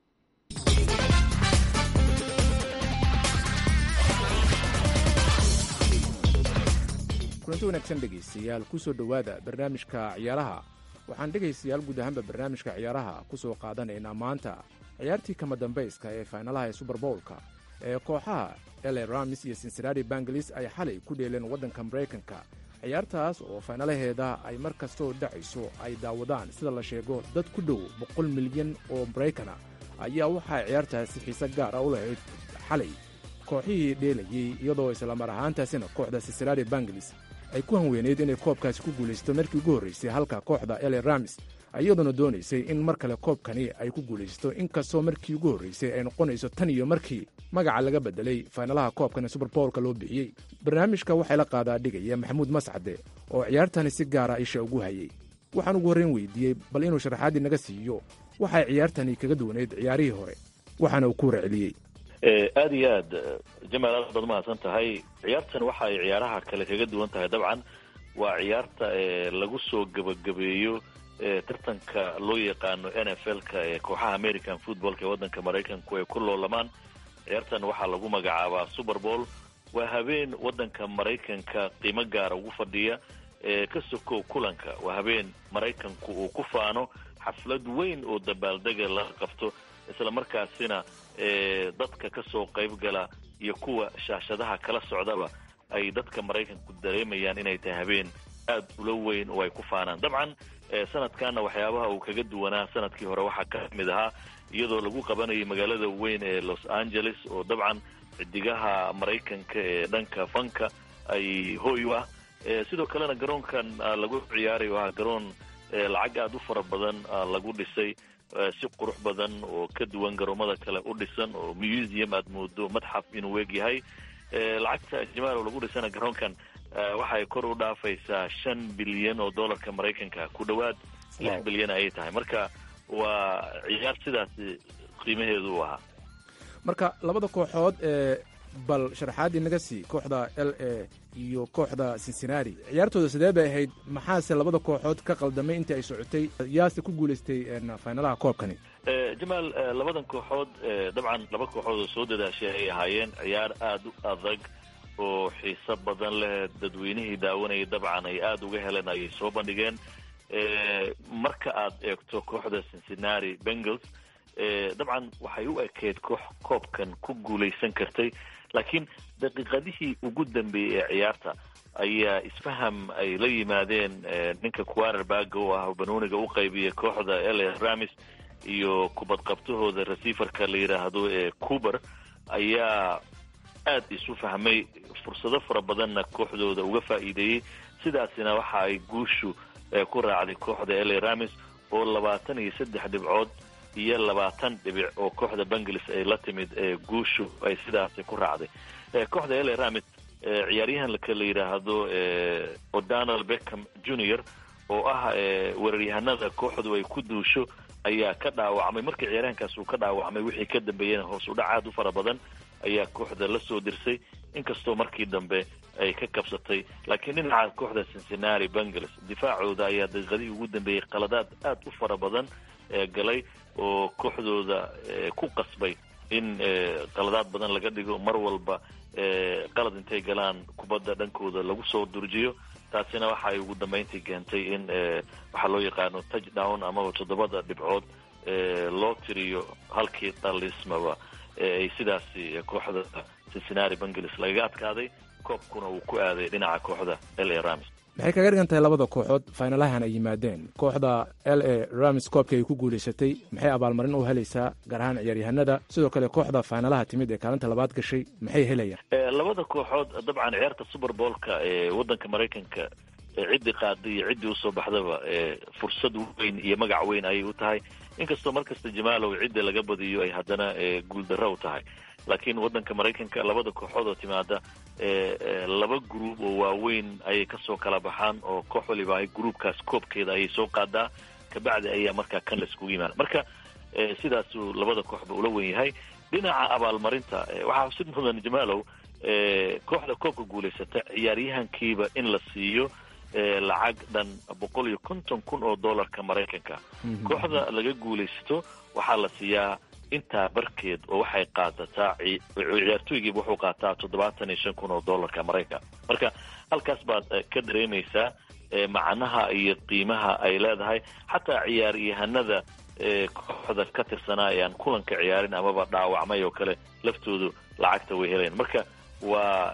Speaker 18: kulanti wanaagsan dhegaystayaal ku soo dhowaada barnaamijka ciyaaraha waxaan dhegaystayaal guud ahaanba barnaamijka ciyaaraha ku soo qaadanaynaa maanta ciyaartii kama dambayska ee faynalaha ee suberbowlka ee kooxaha ele ramis iyo cincinnati bangalis ay xalay ku dheeleen waddanka maraykanka ciyaartaas oo faynalaheeda ay mar kastoo dhacayso ay daawadaan sida la sheego dad ku dhow boqol milyan oo maraykana ayaa waxaa ciyaartaasi xiise gaara u lahayd xalay kooxihii dheelayey iyadoo islamar ahaantaasina kooxda cincinnati bangalis ay ku hanweyneyd inay koobkaasi ku guulaysato markii ugu horraysay halka kooxda ele ramis iyadoona doonaysay in mar kale koobkani ay ku guulaysato inkastoo markii ugu horraysay ay noqonayso tan iyo markii magaca laga bedelay faynalaha koobkan ee suberbowlka loo bixiyey barnaamijka waxay la qaadaa dhigaya maxamuud mascade oo ciyaartani si gaara isha ugu hayay waxaan ugu horrayn weydiiyey bal inuu sharaxaaddii naga siiyo waxay ciyaartani kaga duwanayd ciyaarihii hore waxaana uu ku warceliyey
Speaker 19: aad iyo aad jamaal aad baad mahadsan tahay ciyaartan waxa ay ciyaaraha kale kaga duwan tahay dabcan waa ciyaarta lagu soo gebagabeeyo tartanka loo yaqaano n f l-ka ee kooxaha american footballka ee waddanka maraykanku ay ku loolamaan ciyaartan waxaa lagu magacaabaa super bowl waa habeen waddanka maraykanka qiimo gaara ugu fadhiya ee ka sokow kulanka waa habeen maraykanku uu ku faano xaflad weyn oo dabaaldega laga qabto isla markaasina dadka ka soo qayb gala iyo kuwa shaashadaha kala socdaba ay dadka maraykanku dareemayaan inay tahay habeen aad ula weyn oo ay ku faanaan dabcan sanadkanna waxyaabaha uu kaga duwanaa sanadkii hore waxaa ka mid ahaa iyadoo lagu qabanayay magaalada weyn ee los angeles oo dabcan xidigaha maraykanka ee dhanka fanka ay hooy u ah sidoo kalena garoonkan lagu ciyaaray oo ah garoon lacag aada u fara badan lagu dhisay si qurux badan oo ka duwan garoomada kale u dhisan oo museum aad moodo madxaf inuu eeg yahay lacagta jamaal oo lagu dhisana garoonkan waxay kor u dhaafaysaa shan bilyan oo dollarka maraykanka ku dhowaad lix bilyan ayay tahay marka waa ciyaar sidaasi qiimaheedu u ahaa
Speaker 18: marka labada kooxood ee bal sharaxaaddii naga sii kooxda l a iyo kooxda cincinnati ciyaartooda sidee bay ahayd maxaase labada kooxood ka qaldamay intii ay socotay yaase ku guulaystay faynalaha koobkani
Speaker 19: jamaal labadan kooxood dabcan laba kooxood oo soo dadaashay ay ahaayeen ciyaar aada u adag oo xiiso badan leh dadweynihii daawanayay dabcan ay aada uga heleen ayay soo bandhigeen marka aad eegto kooxda cincinnati bengals dabcan waxay u ekeyd koox koobkan ku guulaysan kartay laakiin daqiiqadihii ugu dambeeyey ee ciyaarta ayaa isfaham ay la yimaadeen ninka quarterbaga oo ah banooniga u qaybiya kooxda l ramis iyo kubadqabtahooda receiverka la yidhaahdo ee cuber ayaa aada isu fahmay fursado fara badanna kooxdooda uga faa'iideeyey sidaasina waxa ay guushu ku raacday kooxda l ramis oo labaatan iyo saddex dhibcood iyo labaatan dhibic oo kooxda banglis ay la timid guushu ay sidaasi ku raacday kooxda l ramis ciyaaryahanka la yidhaahdo o'donald beckham junior oo ah weeraryahanada kooxdu ay ku duusho ayaa ka dhaawacmay markii ciyaaryahankaas uu ka dhaawacmay wixii ka dambeeyena hoos u dhac aad u fara badan ayaa kooxda la soo dirsay inkastoo markii dambe ay ka kabsatay laakiin dhinaca kooxda cincinnati bengals difaacooda ayaa daqiiqadihii ugu dambeeyey qaladaad aad u fara badan galay oo kooxdooda ku qasbay in qaladaad badan laga dhigo mar walba qalad intay galaan kubadda dhankooda lagu soo durjiyo taasina waxa ay ugu dambeyntii keentay in waxaa loo yaqaano touchdown amaba toddobada dhibcood loo tiriyo halkii dhalismaba ay sidaasi kooxda cincinnati bengals lagaga adkaaday koobkuna uu ku aaday dhinaca kooxda l a rams
Speaker 18: maxay kaga dhigan tahay labada kooxood faynalahan ay yimaadeen kooxda l a rams koobkii ay ku guulaysatay maxay abaalmarin u helaysaa gaar ahaan ciyaaryahanada sidoo kale kooxda faynalaha timid ee kaalinta labaad gashay maxay helayaan
Speaker 19: labada kooxood dabcan ciyaarta super boolka ee waddanka maraykanka ciddii qaaday iyo ciddii usoo baxdaba fursad weyn iyo magac weyn ayay u tahay inkastoo markasta jamaalow cidda laga badiyo ay haddana guuldarro u tahay laakiin waddanka maraykanka labada kooxood oo timaada laba gruub oo waaweyn ayay kasoo kala baxaan oo koox waliba ay gruubkaas koobkeeda ayay soo qaadaa kabacdi ayaa markaa kan la iskugu yimaada marka sidaasuu labada kooxba ula wen yahay dhinaca abaalmarinta waxaa xusid mudan jamaalow kooxda koobka guulaysata ciyaaryahankiiba in la siiyo lacag dhan boqol iyo konton kun oo dollarka maraykanka kooxda laga guulaysto waxaa la siiyaa intaa barkeed oo waxay qaadataa ciyaartooygiiba wuxuu qaataa toddobaatan iyo shan kun oo dollarka maraykan marka halkaas baad ka dareemaysaa macnaha iyo qiimaha ay leedahay xataa ciyaaryahanada kooxda ka tirsanaa ee aan kulanka ciyaarin amaba dhaawacmay oo kale laftoodu lacagta way helayaan marka waa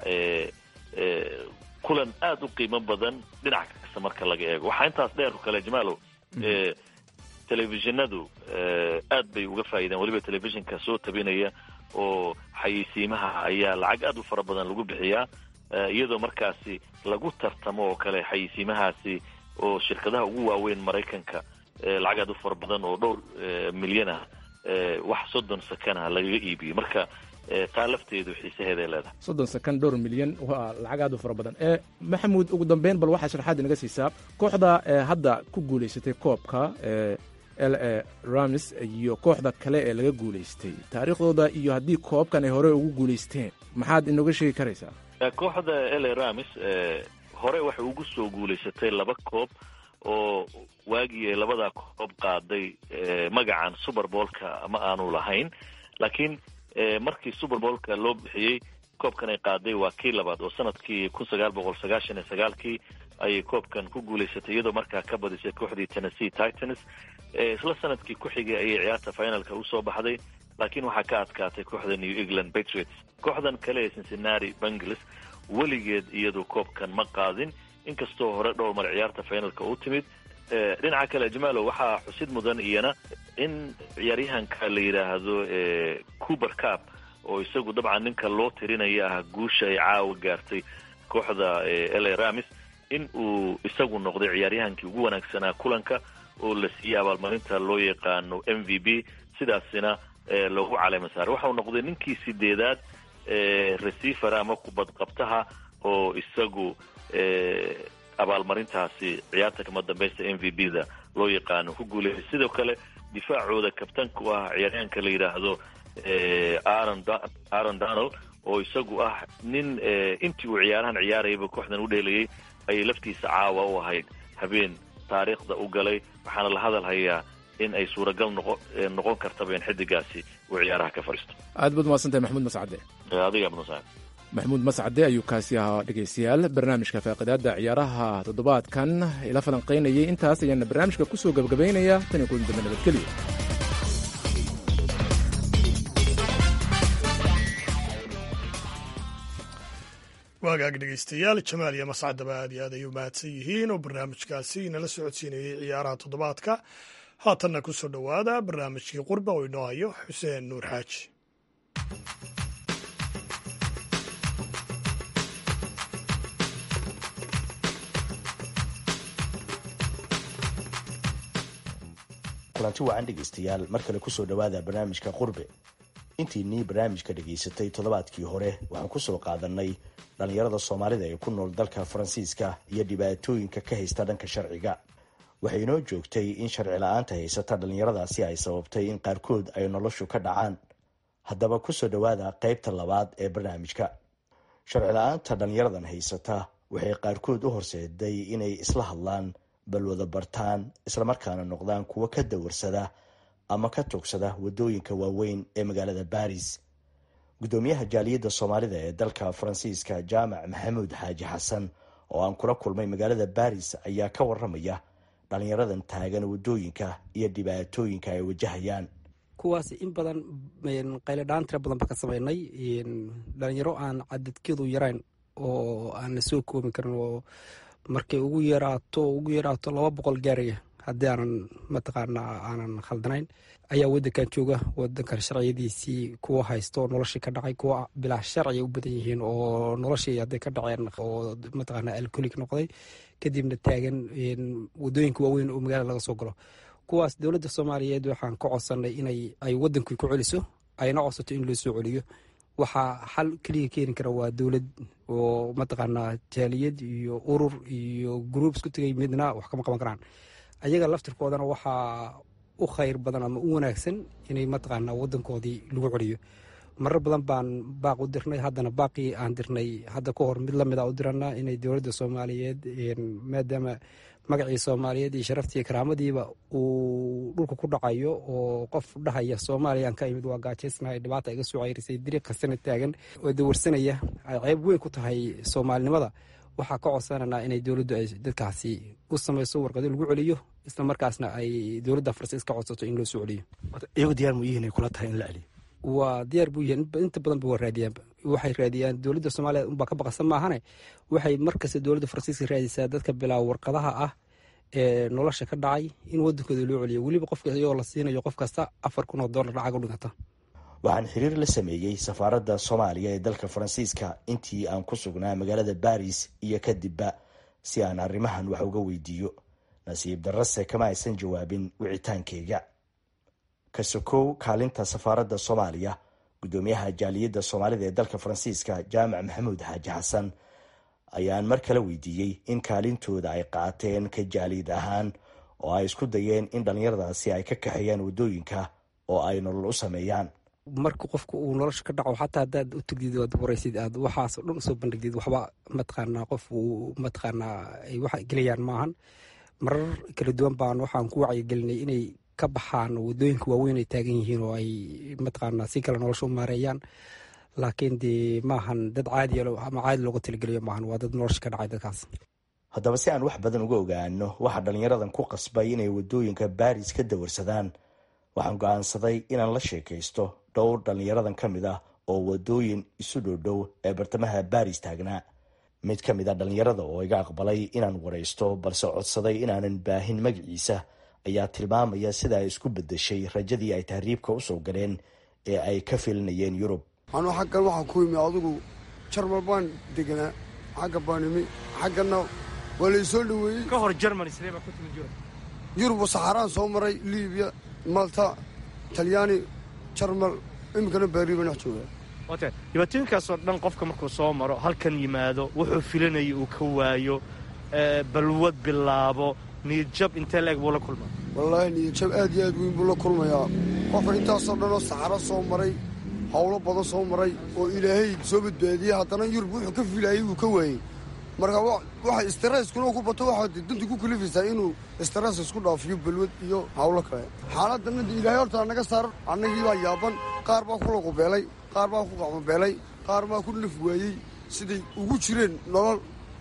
Speaker 19: kulan aada u qiimo badan dhinac kasta marka laga eego waxaa intaas dheer kale jamaalow telefishinadu aad bay uga faa'iideen weliba telefishinka soo tabinaya oo xayeysiimaha ayaa lacag aad u fara badan lagu bixiyaa iyadoo markaasi lagu tartamo oo kale xayeysiimahaasi oo shirkadaha ugu waaweyn maraykanka lacag aad u fara badan oo dhowr milyan ah wax soddon sakana lagaga iibiyo marka taa lafteedu xiisaheeday leedahay
Speaker 18: soddon sakan dhowr milyan waa lacag aad u fara badan e maxamuud ugu dambeyn bal waxaa sharaxaad inaga siisaa kooxda hadda ku guulaysatay koobka l a rams iyo kooxda kale ee laga guulaystay taariikhdooda iyo haddii koobkan ay hore ugu guulaysteen maxaad inooga sheegi karaysaa
Speaker 19: kooxda l a rams hore waxay ugu soo guulaysatay laba koob oo waagii ay labadaa koob qaaday magacan super boolka ma aanu lahayn laakiin markii super boolka loo bixiyey koobkan ay qaaday waa kii labaad oo sanadkii kun sagaal boqol sagaashan iyo sagaalkii ayay koobkan ku guulaysatay iyadoo markaa ka badisay kooxdii tennessee titans isla sanadkii ku xigay ayay ciyaarta finalka usoo baxday laakiin waxaa ka adkaatay kooxda new england patriots kooxdan kale ee cincinnati bengals weligeed iyadu koobkan ma qaadin inkastoo hore dhowr mar ciyaarta finalka u timid dhinaca kale jamaalo waxaa xusid mudan iyana in ciyaaryahanka la yidhaahdo cuber cap oo isagu dabcan ninka loo tirinaya ah guusha ay caawa gaartay kooxda l a ramis in uu isagu noqday ciyaaryahankii ugu wanaagsanaa kulanka oo la siiyey abaalmarinta loo yaqaano m v b sidaasina loogu caleema saaray waxau noqday ninkii sideedaad receiver ama kubadqabtaha oo isagu abaalmarintaasi ciyaarta kama dambaysta m v b da loo yaqaano ku guuleeyay sidoo kale difaacooda kabtanka u ah ciyaaryahanka la yidhaahdo aaron donald oo isagu ah nin intii uu ciyaarahan ciyaarayaba kooxdan u dheelayay ayay laftiisa caawa u ahayd habeen taariikhda u galay waxaana la hadal hayaa in ay suuragal noqo noqon kartaba in xidigaasi uu ciyaaraha ka fadhiisto
Speaker 18: aad baad umahadsantahay maxamuud mascade
Speaker 19: adiga abnusa
Speaker 18: maxamuud mascade ayuu kaasi ahaa dhegaystayaal barnaamijka faaqidaada ciyaaraha toddobaadkan ila falanqaynayay intaas ayaana barnaamijka kusoo gabagabaynaya tan iyo kulan dambe nabadgelyo
Speaker 1: waagaag dhegaystayaal jamaal iyo mascadaba aad iyo aad ay u mahadsan yihiin oo barnaamijkaasi nala socodsiinayay ciyaaraha toddobaadka haatanna ku soo dhowaada barnaamijkii qurba oo inoo hayo xuseen nuur xaaji
Speaker 20: kulanti wacan dhegaystayaal mar kale kusoo dhowaada barnaamijka qurbe intiinii barnaamijka dhagaysatay toddobaadkii hore waxaan kusoo qaadanay dhallinyarada soomaalida ee ku nool dalka faransiiska iyo dhibaatooyinka ka haysta dhanka sharciga waxay inoo joogtay in sharci la-aanta haysata dhallinyaradaasi ay sababtay in qaarkood ay noloshu ka dhacaan haddaba kusoo dhowaada qaybta labaad ee barnaamijka sharci la-aanta dhallinyaradan haysata waxay qaarkood u horseeday inay isla hadlaan balwada bartaan islamarkaana noqdaan kuwo ka dawarsada ama ka tugsada waddooyinka waaweyn ee magaalada baris guddoomiyaha jaaliyadda soomaalida ee dalka faransiiska jaamac maxamuud xaaji xasan oo aan kula kulmay magaalada baris ayaa ka waramaya dhalinyaradan taagan waddooyinka iyo dhibaatooyinka ay wajahayaan
Speaker 21: kuwaas in badan qayladhaan tira badan ba ka samaynay dhalinyaro aan cadadkeedu yarayn oo aan la soo koobi karin oo markay ugu yaraato ugu yaraato laba boqol gaaraya haddii aanan mataqaanaa aanan khaldanayn ayaa wadankan jooga wadankan sharciyadiisii kuwa haysto noloshii ka dhacay kuwa bilaa sharciya u badan yihiin oo noloshii hadday ka dhaceen oo mataqaanaa alcoholic noqday kadibna taagan wadooyinka waaweyn oo magaalada laga soo galo kuwaas dowladda soomaaliyeed waxaan ka codsanay inay ay wadankii ku celiso ayna codsato in loo soo celiyo waxaa xal keliya keeni kara waa dowlad oo mataqaanaa jaaliyad iyo urur iyo gruub isku tegay midna wax kama qaban karaan ayaga laftirkoodana waxaa u khayr badan ama u wanaagsan inay mataqaanaa wadankoodii lagu celiyo marar badan baan baaq u dirnay haddana baaqii aan dirnay hadda ka hor mid lamida u diranaa inay dowladda soomaaliyeed maadaama magacii soomaaliyeed iyo sharaftii karaamadiiba uu dhulka ku dhacayo oo qof dhahaya soomaaliyaan ka imid waa gaajaysnahay dhibaata iga soo ceyrisay dariiq kastana taagan oo dawarsanaya ay ceeb weyn ku tahay soomaalinimada waxaa ka codsananaa inay dowladdu ay dadkaasi u samayso warqado lagu celiyo isla markaasna ay dowladda faransiis ka codsato in loo soo celiyo
Speaker 20: iyagu diyaar mu yihiin ay kula tahay in la celiyo
Speaker 21: waa diyaar buu yihiin inta badanba waa raadiyaan waxay raadiyaan dowladda soomaaliya unbaa ka baqasan maahane waxay markasta dowladda faransiiska raadisaa dadka bilaa warqadaha ah ee nolosha ka dhacay in wadankooda loo celiyo weliba qofka iyagoo la siinayo qof kasta afar kun oo dollar lacag u dhigata
Speaker 20: waxaan xiriir la sameeyey safaaradda soomaaliya ee dalka faransiiska intii aan ku sugnaa magaalada baris iyo kadibba si aan arrimahan wax uga weydiiyo nasiib darrase kama aysan jawaabin wicitaankeyga ka sokow kaalinta safaaradda soomaaliya guddoomiyaha jaaliyadda soomaalida ee dalka faransiiska jaamac maxamuud xaaji xasan ayaan mar kale weydiiyey in kaalintooda ay qaateen ka jaaliyad ahaan oo ay isku dayeen in dhallinyaradaasi ay ka kaxeeyaan waddooyinka oo ay nolol u sameeyaan
Speaker 21: marka qofka uu nolosha ka dhaco xataa haddaad u tegdid waad waraysid aad waxaasoo dhan usoo bandhigdid waxba mataqaanaa qof uu mataqaanaa ay wax gelayaan maahan marar kala duwan baan waxaan ku wacyigelinay inay ka baxaan wadooyinka waaweyn ay taagan yihiin oo ay mataqaanaa si kale nolosha u maareeyaan laakiin dee maahan dad caadiya ama caadi looga talageliyo maahan waa dad nolosha ka dhacay dadkaas
Speaker 20: haddaba si aan wax badan uga ogaano waxaa dhallinyaradan ku qasbay inay waddooyinka baris ka dawarsadaan waxaan go-aansaday inaan la sheekaysto dhowr dhallinyaradan ka mid ah oo waddooyin isu dhowdhow ee bartamaha baris taagnaa mid ka mid a dhallinyarada oo iga aqbalay inaan waraysto balse codsaday inaanan baahin magaciisa ayaa tilmaamaya sida ay isku bedeshay rajadii ay tahriibka usoo galeen ee ay ka filinayeen yurub
Speaker 22: anuu xaggan waxaan ku yimi adigu jarmal baan deganaa xagga baan imi xagganna waa laysoo dhoweeyey
Speaker 23: ka hor jermany sidee baa ku timid yurub
Speaker 22: yurub saxaraan soo maray libiya malta talyaani jarmal iminkana baari baan dhex joogaa
Speaker 23: wate dhibaatooyinkaasoo dhan qofka markuu soo maro halkan yimaado wuxuu filanaya uu ka waayo balwad bilaabo niyadjab intee leeg buu la kulmaa
Speaker 22: wallaahi niyadjab aad iyo aad weyn buu la kulmayaa qofka intaasoo dhan oo saxaro soo maray howlo badan soo maray oo ilaahay soo badbaadiyey haddana yurub wuxuu ka filaayey wuu ka waayey marka waxa streskuna ku bato waxaad dantu ku kalifaysaa inuu stress isku dhaafiyo balwad iyo hawlo kale xaaladana ilaahay hortaa naga saar annagii baa yaaban qaar baa ku laqubeelay qaar baa ku qacmabeelay qaar baa ku naf waayey siday ugu jireen nolol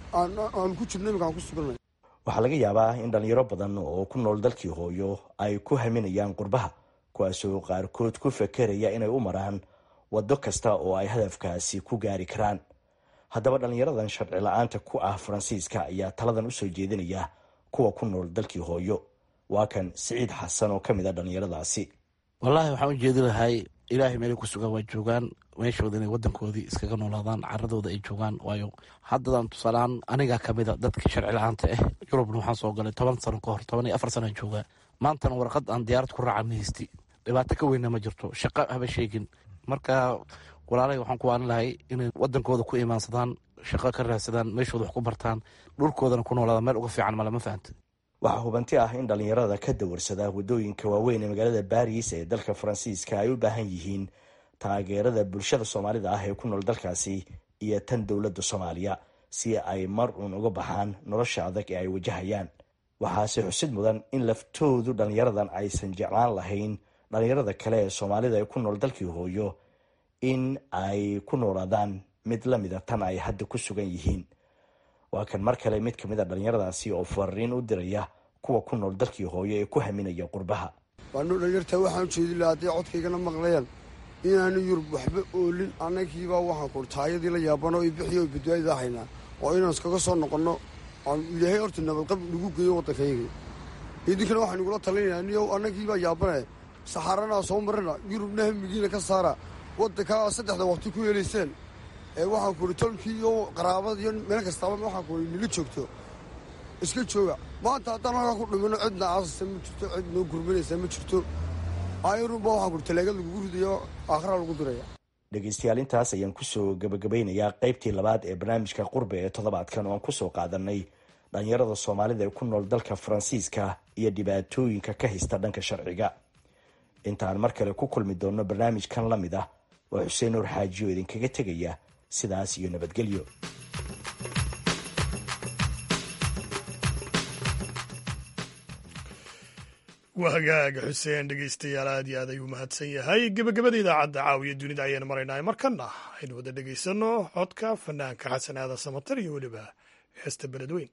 Speaker 22: aan ku jirno iminkaan ku suganay
Speaker 20: waxaa laga yaabaa in dhallinyaro badan oo ku nool dalkii hooyo ay ku haminayaan qurbaha kuwaasoo qaarkood ku fakeraya inay u maraan waddo kasta oo ay hadafkaasi ku gaari karaan haddaba dhallinyaradan sharci la-aanta ku ah faransiiska ayaa taladan u soo jeedinaya kuwa ku nool dalkii hooyo waa kan siciid xasan oo ka mid a dhallinyaradaasi
Speaker 24: wallaahi waxaan u jeedi lahay ilaahay meelay ku sugaan waa joogaan meeshooda inay wadankoodii iskaga noolaadaan caradooda ay joogaan waayo haddadan tusaalehaan anigaa kamida dadka sharci la-aanta ah yurubna waxaan soo galay toban sano ka hor toban iyo afar sanaan joogaa maantana warqad aan diyaarad ku raaca ma haysti dhibaato ka weynna ma jirto shaqo haba sheegin marka walaalay waxaan ku waanin lahay inay wadankooda ku imaansadaan shaqo ka raadsadaan meeshooda wax ku bartaan dhulkoodana ku noolaadaan meel uga fiican male ma fahanta
Speaker 20: waxaa hubanti ah in dhallinyarada ka dawarsada waddooyinka waaweyn ee magaalada baris ee dalka faransiiska ay u baahan yihiin taageerada bulshada soomaalida ah ee ku nool dalkaasi iyo tan dowladda soomaaliya si ay mar uun uga baxaan nolosha adag ee ay wajahayaan waxaase xusid mudan in laftoodu dhallinyaradan aysan jeclaan lahayn dhalinyarada kale ee soomaalida ee ku nool dalkii hooyo in ay ku noolaadaan mid lamida tan ay hadda ku sugan yihiin waa kan mar kale mid kamid a dhalinyaradaasi oo fariin u diraya kuwa ku nool dalkii hooyo ee ku haminaya qurbaha
Speaker 22: waanu dhalinyartaa waxaan ujeedi lahaa hadday codkaygana maqlayaan inaanu yurub waxba oolin annagiibaa waxaan ku taayadii la yaabano i bixiyo badbaadida haynaa oo inaan iskaga soo noqonno aan ilaahay horta nabadqab nagu geeyo waddankayga idinkana waxaan igula talinayaa niyow annagiibaa yaabane saxaaranaa soo marana yurubna hamigiina ka saara waddankaa saddexda waqti ku helayseen ee waxaan kuhi tolkii iyo qaraabada iyo meel kastaaba waxaan kuhi nila joogto iska jooga maanta haddaan halkaa ku dhimino cidna aasasa ma jirto cid noo gurmanaysa ma jirto ayarunba waxaan kuhi talaagad lagugu ridayo aakhraa lagu diraya
Speaker 20: dhegaystayaal intaas ayaan kusoo gabagabeynayaa qaybtii labaad ee barnaamijka qurbe ee toddobaadkan oo aan kusoo qaadanay dhalinyarada soomaalida ee ku nool dalka faransiiska iyo dhibaatooyinka ka haysta dhanka sharciga intaan mar kale ku kulmi doonno barnaamijkan la mid ah waa xuseen nuur xaaji oo idinkaga tegaya sidaas iyo nabadgelyo
Speaker 1: waa hagaaga xuseen dhegeystayaal aad iyo aad ayuu mahadsan yahay gebagabada idaacadda caawiya dunida ayaynu maraynaa markana aynu wada dhegeysanno codka fanaanka xasan aadan samatar iyo weliba heesta beledweyn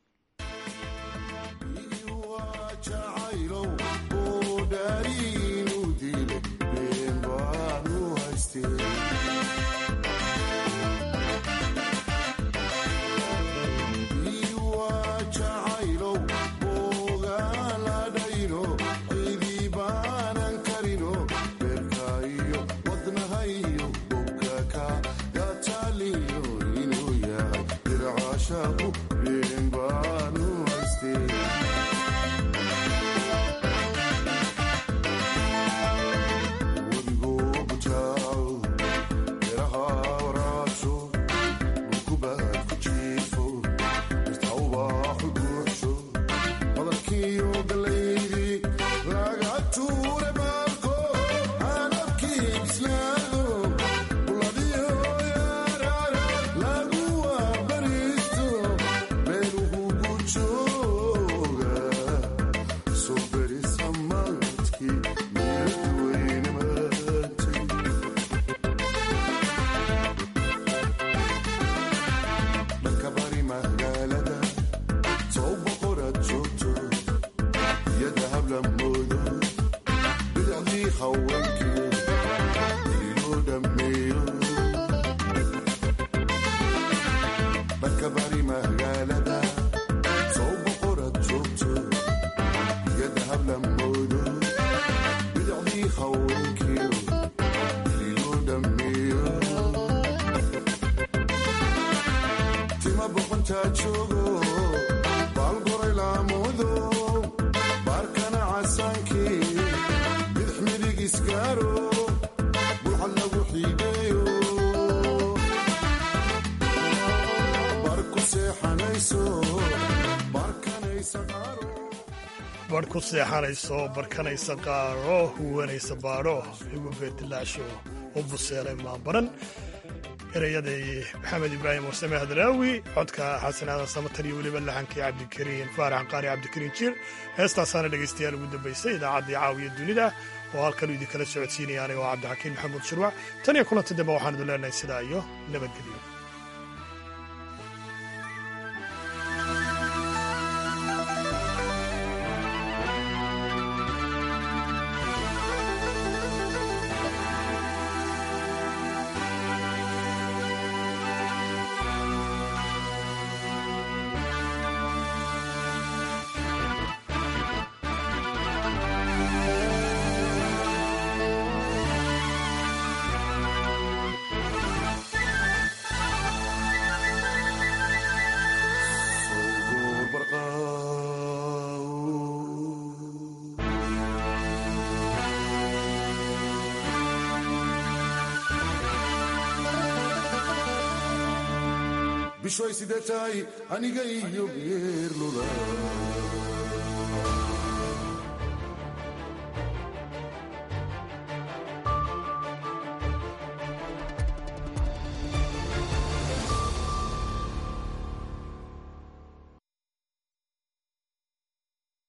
Speaker 1: barh ku seexanayso barkanaysa qaaro huwanaysa baadho igu beedilaasho u buseelay maabaran erayaday maxamed ibraahim warsame hadraawi codka xasan aadan samatar iyo weliba laxankii cabdikariin faarax qaari cabdikariin jiir heestaasaana dhegaystayaal ugu dambaysay idaacaddii caawiya dunida oo halkan idinkala socodsiinaya aniga oo cabdixakiin maxamuud shirwac tan iyo kulanti dambe waxaan idin leenahay sidaa iyo nabadgelyo
Speaker 2: bishoy sidee tahay aniga iyo geerlula